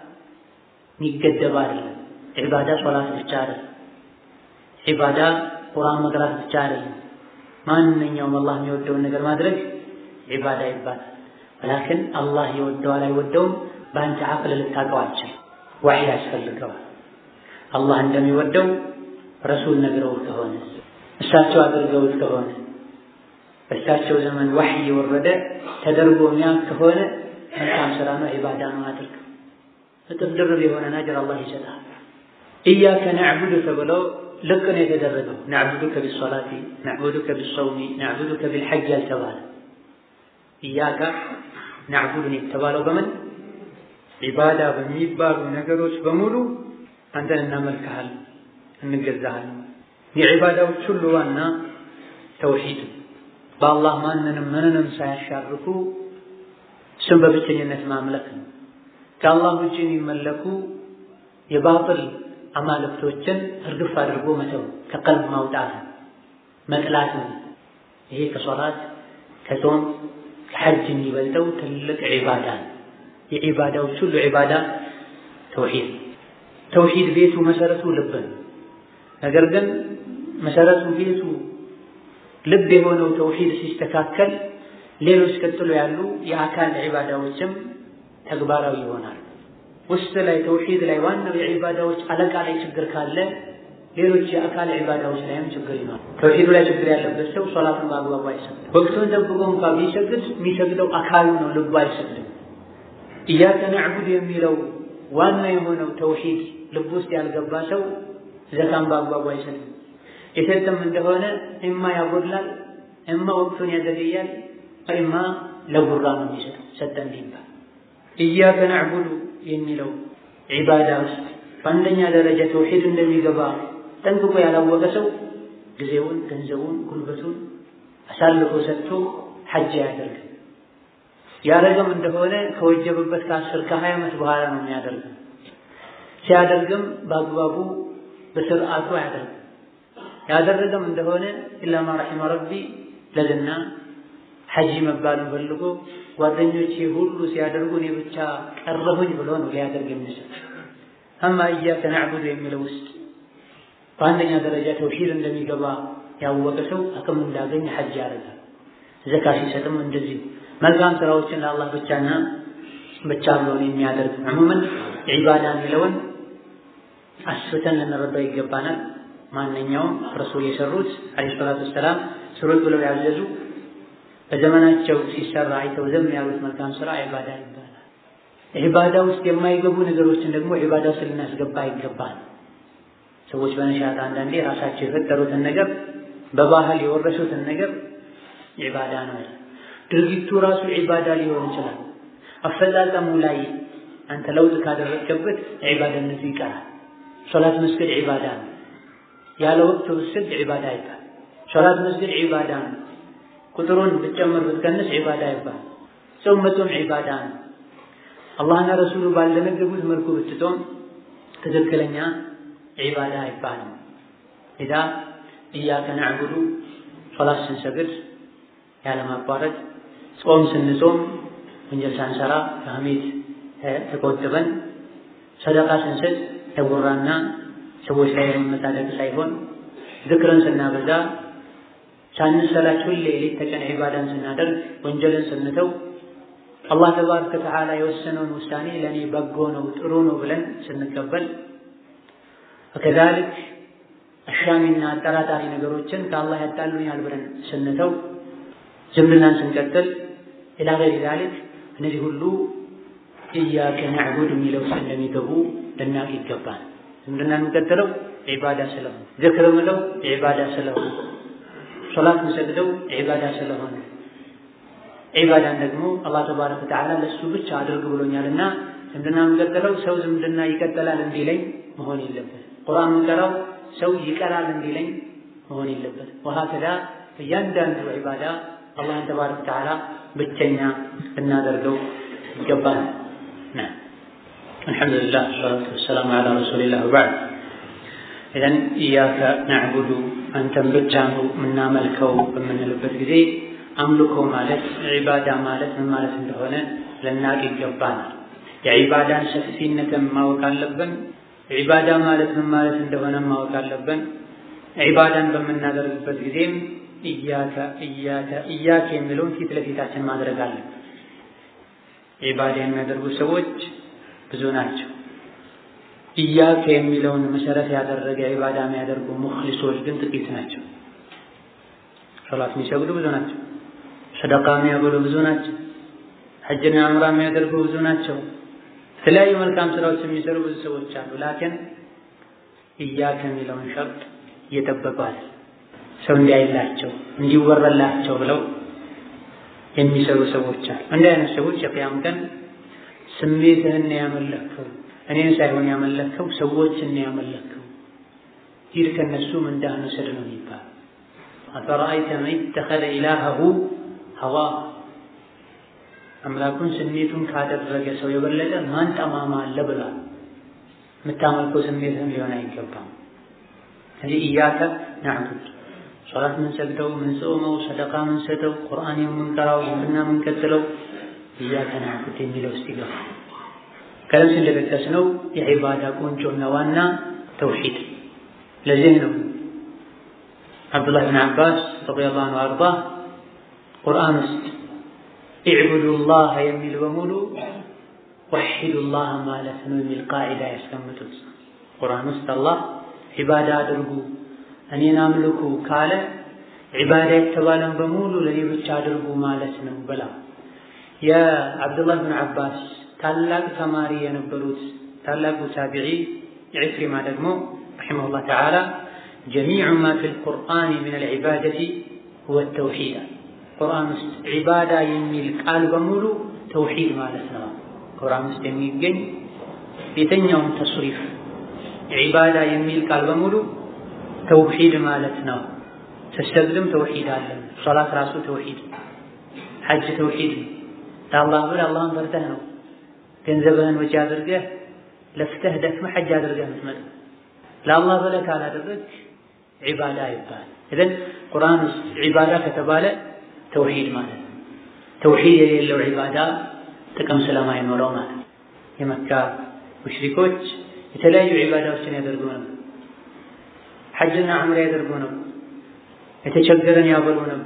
የሚገደብ አይደለም። ዒባዳ ሶላት ብቻ አይደለም። ዒባዳ ቁርአን መቅራት ብቻ አይደለም። ማንኛውም አላህ የሚወደውን ነገር ማድረግ ዒባዳ ይባላል። ወላክን አላህ የወደዋል አይወደውም በአንተ አቅል ልታውቀው አትችልም። ዋሕይ ያስፈልገዋል። አላህ እንደሚወደው ረሱል ነግረውት ከሆነ እሳቸው አድርገውት ከሆነ በእሳቸው ዘመን ዋሕይ የወረደ ተደርጎ የሚያውቅ ከሆነ መልካም ስራ ነው፣ ዒባዳ ነው አድርግ። እጥፍ ድርብ የሆነን አጅር አላህ ይሰጣል። ኢያከ ነዕቡዱ ተብለው ልቅ ነው የተደረገው። ነዕቡዱከ ቢሶላቲ፣ ነዕቡዱከ ቢሰውሚ፣ ነዕቡዱከ ቢልሐጅ ያልተባለ ኢያከ ነዕቡዱን የተባለው በምን ዒባዳ በሚባሉ ነገሮች በሙሉ አንተን እናመልክሃል፣ እንገዛሃል። የዒባዳዎች ሁሉ ዋና ተውሂድ በአላህ ማንንም ምንንም ሳያሻርኩ እሱም በብቸኝነት ማምለክ ነው። ከአላህ ውጭ የሚመለኩ የባጥል አማልክቶችን እርግፍ አድርጎ መተው ከቀልብ ማውጣት መጥላት ነው። ይሄ ከሶላት ከጾም ከሐጅ የሚበልጠው ትልቅ ዒባዳ ነው። የዒባዳዎች ሁሉ ዒባዳ ተውሂድ ተውሂድ ቤቱ መሰረቱ ልብ ነው። ነገር ግን መሰረቱ ቤቱ ልብ የሆነው ተውሂድ ሲስተካከል ሌሎች ቀጥሎ ያሉ የአካል ዒባዳዎችም ተግባራዊ ይሆናል። ውስጥ ላይ ተውሂድ ላይ ዋናው የዒባዳዎች አለቃ ላይ ችግር ካለ ሌሎች የአካል ዒባዳዎች ላይም ችግር ይኖራል። ተውሂዱ ላይ ችግር ያለበት ሰው ሶላቱን በአግባቡ አይሰግድም። ወቅቱን ጠብቆ እንኳ ቢሰግድ የሚሰግደው አካሉ ነው፣ ልቡ አይሰግድም። ኢያከ ነዕቡድ የሚለው ዋና የሆነው ተውሂድ ልብ ውስጥ ያልገባ ሰው ዘካን በአግባቡ አይሰጥም። የሰጠም እንደሆነ እማ ያጎድላል፣ እማ ወቅቱን ያዘገያል፣ እማ ለጉራ ነው የሚሰጠው ሰጠ እንዲባል። ኢያከ ነዕቡዱ የሚለው ዒባዳ ውስጥ በአንደኛ ደረጃ ተውሂድ እንደሚገባ ጠንቅቆ ያላወቀ ሰው ጊዜውን፣ ገንዘቡን፣ ጉልበቱን አሳልፎ ሰጥቶ ሐጅ አያደርግም። ያደረገም እንደሆነ ከወጀበበት ከአስር ከሀያ ዓመት በኋላ ነው የሚያደርገው። ሲያደርግም በአግባቡ በስርዓቱ አያደርግም። ያደረገም እንደሆነ ኢላማ ረሒመ ረቢ ለዝና ሐጂ መባሉን ፈልጎ ጓደኞቼ ሁሉ ሲያደርጉ እኔ ብቻ ቀረሁኝ ብሎ ነው ሊያደርግ የሚችል። አማ ኢያከ ነዕቡድ የሚለው ውስጥ በአንደኛ ደረጃ ተውሂድ እንደሚገባ ያወቀ ሰው አቅም እንዳገኝ ሐጅ ያደርጋል። ዘካ ሲሰጥም እንደዚሁ መልካም ስራዎችን ለአላህ ብቻና ብቻ ብሎ የሚያደርግ ዕሙመን ዒባዳ የሚለውን አስፍተን ልንረዳው ይገባናል። ማንኛውም ረሱል የሰሩት ዓለይሂ ሰላቱ ወሰላም ስሩት ብለው ያዘዙ በዘመናቸው ሲሰራ አይተው ዝም ያሉት መልካም ስራ ዒባዳ ይባላል። ዒባዳ ውስጥ የማይገቡ ነገሮችን ደግሞ ዒባዳ ውስጥ ልናስገባ ይገባል። ሰዎች በነሻት አንዳንዴ ራሳቸው የፈጠሩትን ነገር በባህል የወረሱትን ነገር ዒባዳ ነው። ድርጊቱ ራሱ ዒባዳ ሊሆን ይችላል። አፈጻጸሙ ላይ አንተ ለውጥ ካደረግክበት ዒባዳነቱ ይቀራል። ሶላት መስገድ ዒባዳ ነው። ያለ ወቅቱ ብትሰግድ ዒባዳ ይባል። ሶላት መስገድ ዒባዳ ነው። ቁጥሩን ብትጨምር ብትቀንስ ዒባዳ ይባል። ጾም መጾም ዒባዳ ነው። አላህና ረሱሉ ባልደነገጉት መልኩ ብትጾም ትክክለኛ ዒባዳ አይባልም። ኢዛ ኢያከ ነዕቡዱ ሶላት ስንሰግድ ያለማቋረጥ ጾም ስንጾም ወንጀል ሳንሰራ ከሐሜት ተቆጥበን ሰደቃ ስንሰጥ ተጉራና ሰዎች ላይ የመመጻደቅ ሳይሆን ዝክርን ስናበዛ ሳንሰላች ሁሌ ሌት ተቀን ዒባዳን ስናደርግ ወንጀልን ስንተው አላህ ተባረከ ወተዓላ የወሰነውን ውሳኔ ለእኔ በጎ ነው ጥሩ ነው ብለን ስንቀበል ወከዛልክ አሻሚና አጠራጣሪ ነገሮችን ከአላህ ያጣሉኛል ብለን ስንተው ዝምድናን ስንቀጥል ኢላ ገይሪ ዛሊክ እነዚህ ሁሉ ኢያከ ነዕቡድ የሚለው ውስጥ እንደሚገቡ ልናውቅ ይገባል። ዝምድና የምንቀጥለው ዒባዳ ስለሆነ፣ ዝክር ምለው ዒባዳ ስለሆነ፣ ሶላት ምሰግደው ዒባዳ ስለሆነ ዒባዳን ደግሞ አላህ ተባረከ ወተዓላ ለእሱ ብቻ አድርግ ብሎኛልና ዝምድና የምንቀጥለው ሰው ዝምድና ይቀጥላል እንዲለኝ መሆን የለበት። ቁርአን የምንቀራው ሰው ይቀራል እንዲለኝ መሆን የለበት። ወሀከዛ እያንዳንዱ ዒባዳ አላህን ተባረከ ወተዓላ ብቸኛ ልናደርገው ይገባል። አልሐምዱሊላህ ሰላቱ ወሰላሙ ዐላ ረሱሊላህ ወበዕድ። ኢዘን ኢያከ ነዕቡዱ አንተን ብቻ ነው የምናመልከው በምንልበት ጊዜ አምልኮ ማለት ዒባዳ ማለት ምን ማለት እንደሆነ ልናቅ ይገባናል። የዒባዳን ሰፊነትን ማወቅ አለብን። ዒባዳ ማለት ምን ማለት እንደሆነ ማወቅ አለብን። ዒባዳን በምናደርግበት ጊዜም ኢያከ ኢያከ ኢያከ የሚለውን ፊት ለፊታችን ማድረግ አለብን። ዒባዳ የሚያደርጉ ሰዎች ብዙ ናቸው። ኢያከ የሚለውን መሰረት ያደረገ ዒባዳ የሚያደርጉ ሙኽሊሶች ግን ጥቂት ናቸው። ሶላት የሚሰግዱ ብዙ ናቸው። ሰደቃ የሚያበሉ ብዙ ናቸው። ሐጅና ዑምራ የሚያደርጉ ብዙ ናቸው። የተለያዩ መልካም ስራዎች የሚሰሩ ብዙ ሰዎች አሉ። ላኪን ኢያከ የሚለውን ሸርጥ እየጠበቋል ሰው እንዲያይላቸው እንዲወረላቸው ብለው የሚሰሩ ሰዎች አሉ። እንዲህ አይነት ሰዎች የቅያም ቀን ስሜትህን ያመለከው እኔን ሳይሆን ያመለከው ሰዎችን ያመለከው ሂድ ከነሱ ምንዳህን ውሰድ ነው የሚባል አፈረአይተ መን ኢተኸዘ ኢላሀሁ ሀዋ አምላኩን ስሜቱን ካደረገ ሰው የበለጠ ማን ጠማማ አለ ብሏል። የምታመልከው ስሜትህም ሊሆን አይገባም። ስለዚህ ኢያከ ናዕቡድ ሶላት ምንሰግደው፣ ምንጾመው፣ ሰደቃ ምንሰጠው፣ ቁርአን የምንቀራው፣ ዝምድና ምንቀጥለው ኢያከ ናዕቡድ የሚለው ውስጥ ይገባል። ቀደም እንደጠቀስነው የዒባዳ ቁንጮና ዋና ተውሂድ። ለዚህ ነው አብዱላህ ብን አባስ ረዲየላሁ ዐንሁ አርዳ ቁርአን ውስጥ ኢዕቡዱላህ የሚል በሙሉ ወሒዱላህ ማለት ነው የሚል ቃዒዳ ያስቀምጡት። ቁርአን ውስጥ አላህ ዒባዳ አድርጉ እኔን አምልኩ ካለ ዒባዳ የተባለን በሙሉ ለኔ ብቻ አድርጉ ማለት ነው ብላ የአብዱላህ ብን አባስ ታላቅ ተማሪ የነበሩት ታላቁ ታቢዒ ኢክሪማ ደግሞ ረሒመሁላህ ተዓላ ጀሚዑ ማ ፊል ቁርአን ሚን አልዒባደቲ ሁወ ተውሒድ ቁርአን ውስጥ ዒባዳ የሚል ቃል በሙሉ ተውሒድ ማለት ነው። ቁርአን ውስጥ የሚገኝ የተኛውን ተስሪፍ ዒባዳ የሚል ቃል በሙሉ ተውሒድ ማለት ነው። ስትሰግድም ተውሒድ አለ። ሶላት ራሱ ተውሒድ፣ ሐጅ ተውሒድ ለአላህ ብለህ አላህን ፈርተህ ነው ገንዘብህን ወጪ አድርገህ ለፍተህ ደክመህ ሐጅ አድርገህ የምትመጣው። ለአላህ ብለህ ካላደረግህ ዒባዳ ይባል። ኢዘን ቁርአን ውስጥ ዒባዳ ከተባለ ተውሂድ ማለት ነው። ተውሂድ የሌለው ዒባዳ ጥቅም ስለማይኖረው ማለት ነው። የመካ ሙሽሪኮች የተለያዩ ዒባዳዎችን ያደርጉ ነበር። ሐጅና ዑምራ ያደርጉ ነበር። የተቸገረን ያበሉ ነበር።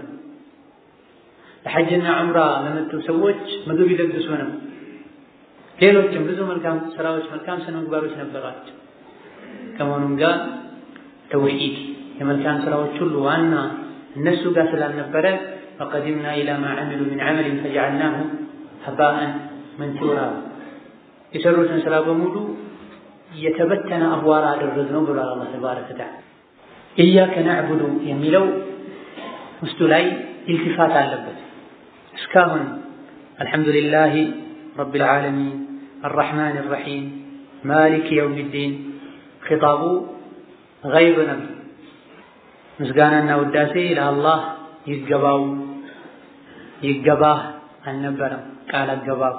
ለሐጅና ዑምራ ለመጡ ሰዎች ምግብ ይለግሱ ነበር። ሌሎችም ብዙ መልካም ስራዎች፣ መልካም ስነ ምግባሮች ነበሯቸው። ከመሆኑም ጋር ተውሂድ የመልካም ስራዎች ሁሉ ዋና እነሱ ጋር ስላልነበረ ወቀዲምና ኢላ ማ ዐሚሉ ሚን ዐመሊን ፈጀዐልናሁ ሀባአን መንሱራ የሰሩትን ስራ በሙሉ የተበተነ አቧራ አደረግነው ብሏል አላህ ተባረከ ወተዓላ። ኢያከ ነዕቡዱ የሚለው ውስጡ ላይ ኢልቲፋት አለበት። እስካሁን አልሐምዱሊላሂ ረቢል ዓለሚን አርረሕማን አርረሒም ማሊክ የውሚዲን ኺጣቡ ገይብ ነበር። ምስጋናና ውዳሴ ለአላህ ይገባው ይገባህ አልነበረም ቃል አገባብ።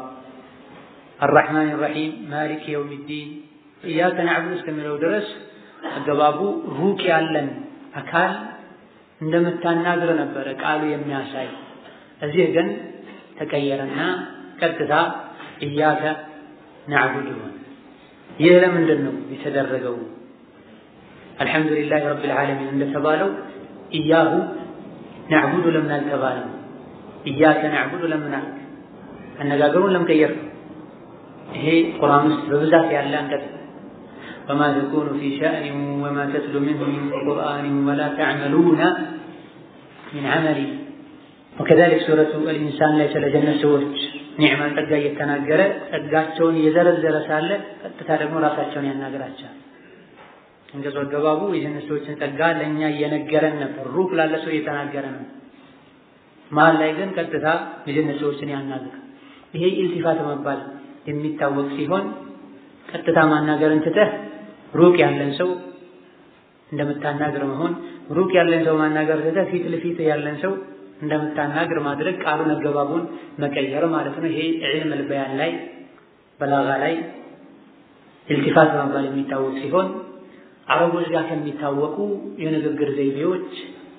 አርረሕማን አርረሒም ማሊክ የውሚዲን ኢያከ ነዕቡድ እስከሚለው ድረስ አገባቡ ሩቅ ያለን አካል እንደምታናግር ነበረ ቃሉ የሚያሳይ። እዚህ ግን ተቀየረና ቀጥታ ኢያከ ነዕቡድ ይሆን። ይህ ለምንድን ነው የተደረገው? አልሐምዱሊላህ ረቢል ዓለሚን እንደተባለው ኢያሁ ነዕቡዱ ለምን አልተባለም? ኢያከ ነዕቡዱ ለምን አልክ? አነጋገሩን ለመቀየር ነው። ይሄ ቁርአን ውስጥ በብዛት ያለ አንቀጽ ወማ ተኩኑ ፊ ሸእኒን ወማ ተትሉ ሚንሁ ሚን ቁርአንን ወላ ተዕመሉነ ሚን ዐመሊን ወከዛሊክ ሱረቱ አልኢንሳን ላይ ስለ ጀነት ሰዎች ኒዕማን ጸጋ እየተናገረ ጸጋቸውን እየዘረዘረ ሳለ ቀጥታ ደግሞ ራሳቸውን ያናገራቸዋል። አንቀጹ አገባቡ የጀነት ሰዎችን ጸጋ ለእኛ እየነገረን ነበር፣ ሩቅ ላለ ሰው እየተናገረ ነው። መሀል ላይ ግን ቀጥታ የጀነት ሰዎችን ያናግር። ይሄ ኢልቲፋት መባል የሚታወቅ ሲሆን ቀጥታ ማናገርን ትተህ ሩቅ ያለን ሰው እንደምታናግር መሆን፣ ሩቅ ያለን ሰው ማናገር ትተህ ፊት ለፊት ያለን ሰው እንደምታናግር ማድረግ ቃሉን አገባቡን መቀየር ማለት ነው። ይሄ ዒልም አልበያን ላይ በላጋ ላይ ኢልቲፋት በመባል የሚታወቅ ሲሆን አረቦች ጋር ከሚታወቁ የንግግር ዘይቤዎች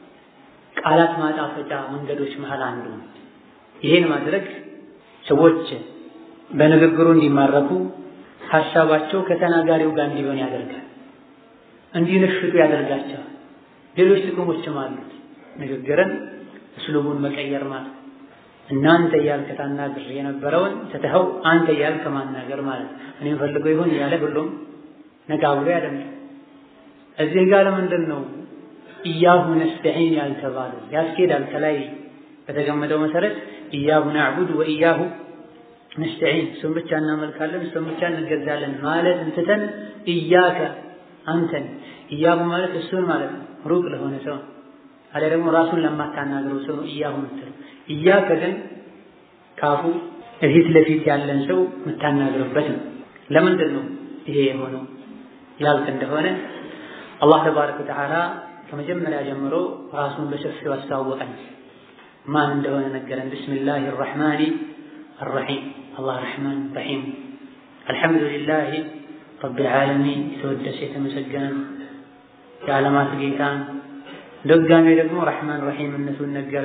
ቃላት ማጣፈጫ መንገዶች መሃል አንዱ ነው። ይሄን ማድረግ ሰዎች በንግግሩ እንዲማረኩ ሀሳባቸው ከተናጋሪው ጋር እንዲሆን ያደርጋል፣ እንዲነሽጡ ያደርጋቸዋል። ሌሎች ጥቅሞችም አሉት። ንግግርን እስሉቡን መቀየር ማለት እናንተ እያልክ ታናግር የነበረውን ትተኸው አንተ እያልክ ማናገር ማለት እኔም ፈልገው ይሆን እያለ ሁሉም ነቃ ብሎ ያደምጣል። እዚህ ጋር ለምንድን ነው ኢያሁ ነስተዒን ያልተባለው? ያስኬዳል። ከላይ በተገመደው መሰረት ኢያሁ ናዕቡድ ወኢያሁ ነስተዒን፣ እሱን ብቻ እናመልካለን፣ እሱን ብቻ እንገዛለን ማለት እንትተን ኢያከ አንተን፣ ኢያሁ ማለት እሱን ማለት ነው፣ ሩቅ ለሆነ ሰው አለ ደግሞ ራሱን ለማታናግረው ሰው ነው ኢያሁ የምትለው። ኢያከ ግን ካፉ እፊት ለፊት ያለን ሰው የምታናግርበት ነው። ለምንድን ነው ይሄ የሆነው ያልክ እንደሆነ አላህ ተባረከ ወተዓላ ከመጀመሪያ ጀምሮ ራሱን በሰፊው አስተዋወቀን። ማን እንደሆነ ነገረን። ቢስሚላሂ አርረሕማኒ አርረሒም አላህ ረሕማን ረሒም። አልሐምዱሊላሂ ረቢል ዓለሚን የተወደሰ የተመሰገነ የዓለማት ጌታ ደጋሚ ደግሞ ረሕማን ረሒምነቱን ነገረ።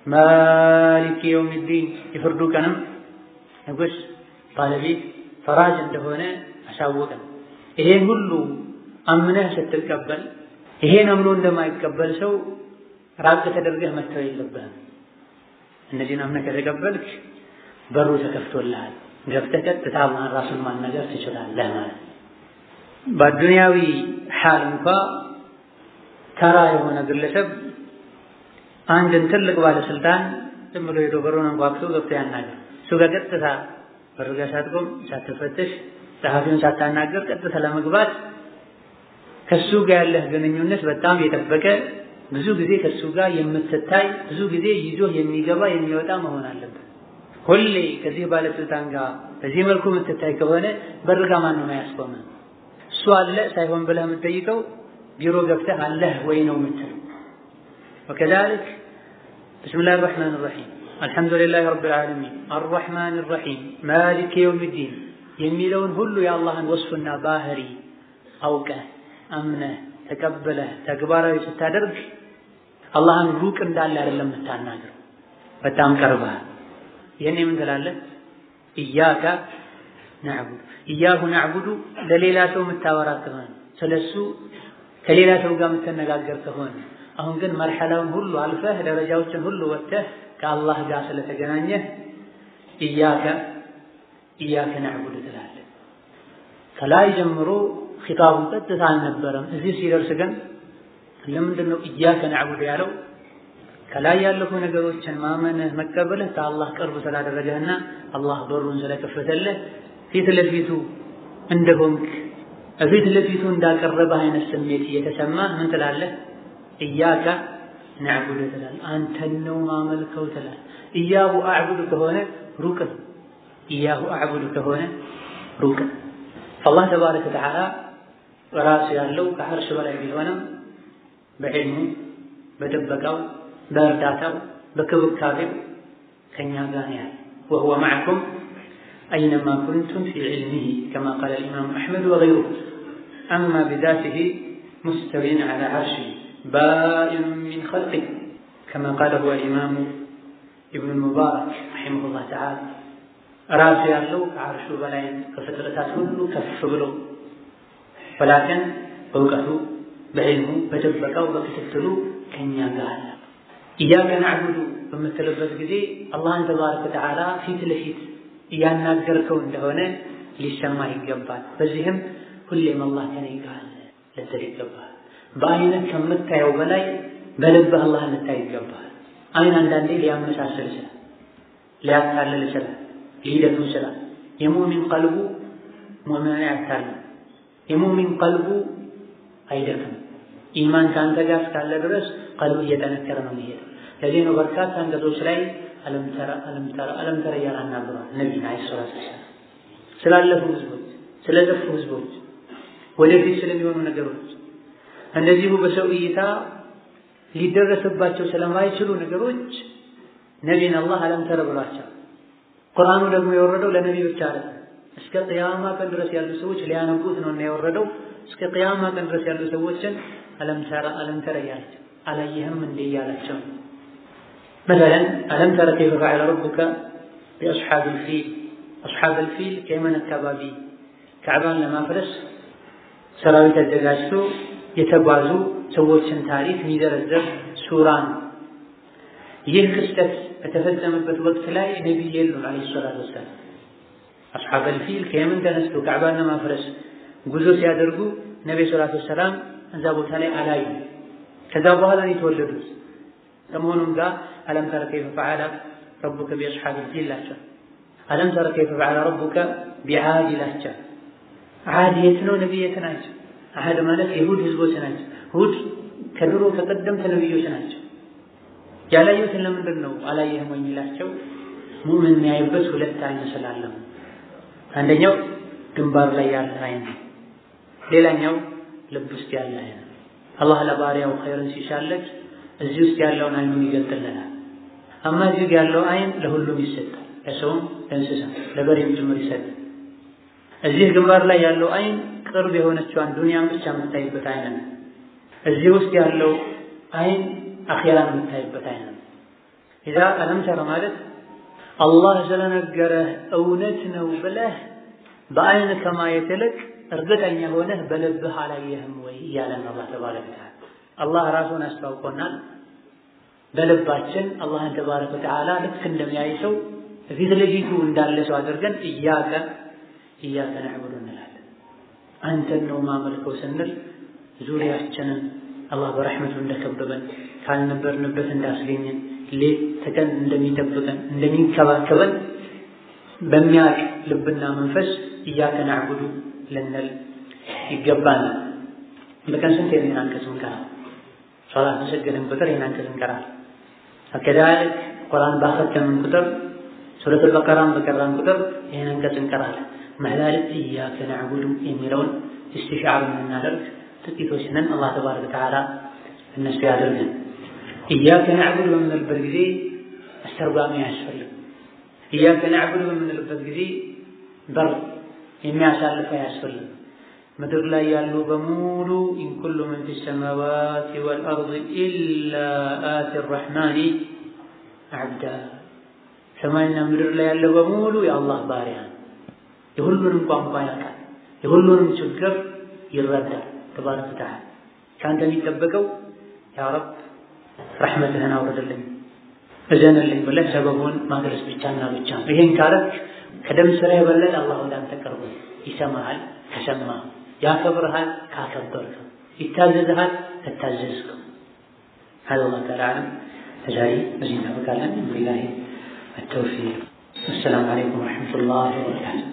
ማሊክ የውሚዲን የፍርዱ ቀንም ንጉስ ባለቤት ፈራጅ እንደሆነ አሳወቀን። ይሄን ሁሉ አምነህ ስትቀበል ይሄን አምኖ እንደማይቀበል ሰው ራቅ ተደርገህ መተው የለብህም። እነዚህን አምነህ ከተቀበልክ በሩ ተከፍቶልሃል። ገብተህ ቀጥታ አላህን ራሱን ማናገር ትችላለህ ማለት በአዱንያዊ ሓል እንኳ ተራ የሆነ ግለሰብ አንድን ትልቅ ባለስልጣን ዝም ብሎ ሄዶ በሩን አንኳኩቶ ገብቶ ያናገር። እሱ ጋር ቀጥታ በር ጋር ሳትቆም ሳትፈትሽ ጸሐፊውን ሳታናገር ቀጥታ ለመግባት ከሱ ጋር ያለህ ግንኙነት በጣም የጠበቀ ብዙ ጊዜ ከሱ ጋር የምትታይ ብዙ ጊዜ ይዞ የሚገባ የሚወጣ መሆን አለበት። ሁሌ ከዚህ ባለስልጣን ጋር በዚህ መልኩ የምትታይ ከሆነ በር ጋር ማን ነው ያስቆመ? እሱ አለ ሳይሆን ብለህ የምትጠይቀው ቢሮ ገብተህ አለህ ወይ ነው የምትለው። ወከዛሊክ ብስሚላህ አርረሕማን አርረሒም አልሐምዱሊላህ ረቢል ዓለሚን አርረሕማን አርረሒም ማሊክ የውሚዲን የሚለውን ሁሉ የአላህን ወስፍና ባህሪ አውቀህ አምነህ ተቀብለህ ተግባራዊ ስታደርግ አላህን ሩቅ እንዳለ አይደለም የምታናግረው፣ በጣም ቀርበሃል። ይህን ምን ትላለህ? ኢያከ ነዕቡዱ ኢያሁ ነዕቡዱ ለሌላ ሰው የምታወራ ከሆነ ስለሱ ከሌላ ሰው ጋር የምትነጋገር ከሆነ አሁን ግን መርሐላውን ሁሉ አልፈህ ደረጃዎችን ሁሉ ወጥተህ ከአላህ ጋር ስለተገናኘህ ኢያከ ኢያከ ነዕቡዱ ትላለህ። ከላይ ጀምሮ ኺጣቡ ቀጥታ አልነበረም። እዚህ ሲደርስ ግን ለምንድን ነው ኢያከ ነዕቡዱ ያለው? ከላይ ያለፉ ነገሮችን ማመንህ መቀበልህ ከአላህ ቅርብ ስላደረገህና አላህ በሩን ስለከፈተልህ ፊት ለፊቱ እንደሆንክ ፊት ለፊቱ እንዳቀረበህ አይነት ስሜት እየተሰማህ ምን ትላለህ? ኢያከ ነዕቡዱ ትላለህ። አንተን ነው ማመልከው ትላለህ። ኢያሁ አዕቡዱ ከሆነ ሩቅ ነው። ኢያሁ አዕቡዱ ከሆነ ሩቅ ነው። አላህ ተባረከ ወተዓላ ራሱ ያለው ከዐርሽ በላይ ቢሆንም በዕልሙ በጥበቃው በእርዳታው በክብካቤው ከእኛ ጋር ነው ያለ። ወሁወ መዐኩም አይነማ ኩንቱም ፊ ዒልሚሂ ከማ ቃለ ልኢማሙ አሕመድ ወገይሩሁ አማ ቢዛቲሂ ሙስተዊን ዐላ ዐርሺሂ ባኢኑን ሚን ኸልቂሂ ከማ ቃለሁ አልኢማሙ ኢብኑል ሙባረክ ረሒመሁላህ ተዓላ ራሱ ያለው ከዐርሹ በላይ ከፍጥረታት ሁሉ ከፍ ብሎ ወላኪን በእውቀቱ በዕልሙ በጥበቃው በክትትሉ ከእኛ ጋር አለ። ኢያከ ናዕቡዱ በምትልበት ጊዜ አላህን ተባረከ ወተዓላ ፊት ለፊት እያናገርከው እንደሆነ ሊሰማህ ይገባል። በዚህም ሁሌም አላህ ከኔ ጋር አለ ልትል ይገባል። በአይነት ከምታየው በላይ በልብህ አላህ ልታይ ይገባል። አይን አንዳንዴ ሊያመሳስል ይችላል፣ ሊያታልል ይችላል፣ ሊደክም ይችላል። የሙእሚን ቀልቡ ሙእሚንን አያታልም። የሙእሚን ቀልቡ አይደክም። ኢማን ከአንተ ጋር እስካለ ድረስ ቀልቡ እየጠነከረ ነው የሚሄደው። ለዚህ ነው በርካታ አንቀጾች ላይ አለም ተረ አለም ተረ አለም ተረ እያለ አናግሯል ነቢይን ዓለይሂ ሰላቱ ወሰላም ስላለፉ ህዝቦች፣ ስለጠፉ ህዝቦች፣ ወደፊት ስለሚሆኑ ነገሮች እንደዚሁ በሰው እይታ ሊደረስባቸው ስለማይችሉ ነገሮች ነቢይን አላህ አለም ተረ ብሏቸው። ቁርአኑ ደግሞ የወረደው ለነቢይ ብቻ አለ። እስከ ቅያማ ቀን ድረስ ያሉ ሰዎች ሊያነቡት ነው እና የወረደው እስከ ቅያማ ቀን ድረስ ያሉ ሰዎችን አለም ተረ አለም ተረ እያላቸው አላየህም እንዴ እያላቸው መሰለን አለም ተረ ከይፈ ፈዐለ ረቡከ ቢአስሓብል ፊል አስሓብል ፊል ከየመን አካባቢ ካዕባን ለማፍረስ ሰራዊት አዘጋጅቶ የተጓዙ ሰዎችን ታሪክ የሚዘረዘር ሱራ ነው። ይህ ክስተት በተፈጸመበት ወቅት ላይ ነቢይ የሉም ዓለይሂ ሰላቱ ወሰላም። አስሓበል ፊል ከየመን ተነስቶ ካዕባን ለማፍረስ ጉዞ ሲያደርጉ ነቢይ ሰላቱ ወሰላም እዛ ቦታ ላይ አላዩ። ከዛ በኋላ ነው የተወለዱት። ከመሆኑም ጋር አለም ተረ ከይፈ ፈዐለ ረቡከ ቢአስሓብል ፊል ላቸው። አለም ተረ ከይፈ ፈዐለ ረቡከ ቢዓድ ይላቸው። ዓድ የት ነው? ነቢይ የት ናቸው? ዓድ ማለት የሁድ ህዝቦች ናቸው። ሁድ ከድሮ ከቀደምት ነቢዮች ናቸው። ያላየሁትን ለምንድን ነው አላየህም ወይ የሚላቸው? ሙእምን የሚያይበት ሁለት አይን ስላለ አንደኛው ግንባር ላይ ያለ አይን፣ ሌላኛው ልብ ውስጥ ያለ አይን። አላህ ለባሪያው ኸይርን ሲሻለት እዚህ ውስጥ ያለውን አይኑን ይገልጥልናል። አማ እዚህ ያለው አይን ለሁሉም ይሰጣል፣ ለሰውም፣ ለእንስሳ፣ ለበሬም ጭምር ይሰጣል። እዚህ ግንባር ላይ ያለው አይን ቅርብ የሆነችዋን ዱንያን ብቻ የምታይበት አይን ነው። እዚህ ውስጥ ያለው አይን አኼራን የምታይበት አይን ነው። ኢዛ አለም ተረ ማለት አላህ ስለነገረህ እውነት ነው ብለህ በአይን ከማየት ይልቅ እርግጠኛ ሆነህ በልብህ አላየህም ወይ እያለን አላህ ተባረከ ወተዓላ አላህ ራሱን አስታውቆናል። በልባችን አላህን ተባረከ ወተዓላ ልክ እንደሚያይ ሰው ፊት ለፊቱ እንዳለ ሰው አድርገን እያከ እያከ ነዕቡዱ እንላለን። አንተን ነው ማመልከው ስንል ዙሪያችንን አላህ በረሕመቱ እንደከበበን ካልነበርንበት እንዳስገኘን ሌት ተቀን እንደሚጠብቀን እንደሚንከባከበን በሚያቅ ልብና መንፈስ እያከ ናዕቡዱ ልንል ይገባናል። በቀን ስንት ይህን አንቀጽ እንቀራለን? ሶላት በሰገድን ቁጥር ይህን አንቀጽ እንቀራለን። ከዛልክ ቁርአን ባኸተምን ቁጥር ሱረቱል በቀራን በቀራን ቁጥር ይህን አንቀጽ እንቀራለን። መህላልክ እያከ ናዕቡዱ የሚለውን እስትሻዕር የምናደርግ ጥቂቶች ነን። አላህ ተባረከ ወተዓላ እነሱ ያደርገን። እያከ ናዕቡዱ በምንልበት ጊዜ አስተርጓሚ አያስፈልግም። እያከ ናዕቡዱ በምንልበት ጊዜ በር የሚያሳልፍ አያስፈልግም። ምድር ላይ ያሉ በሙሉ ኢንኩሉ ምን ፊ ሰማዋት ወልአርድ ኢላ አቲ ረሕማኒ አብዳ። ሰማይና ምድር ላይ ያለው በሙሉ የአላህ ባሪያ ነው። የሁሉንም ቋንቋ ያውቃል። የሁሉንም ችግር ይረዳል። ተባረከ ወተዓላ ከአንተ የሚጠበቀው ያ ረብ ረሕመትህን አውርድልኝ እዘንልኝ ብለህ ሰበቡን ማድረስ ብቻና ብቻ ነው። ይሄን ካረክ ከደም ስራ የበለጠ አላህ ወደ አንተ ቀርቦ ይሰማሃል ከሰማ ያከብርሃል ካከበርከው ይታዘዝሃል ከታዘዝከው هذا الله تعالى أعلم فجاي بزين فقال بالله التوفيق السلام عليكم ورحمة الله وبركاته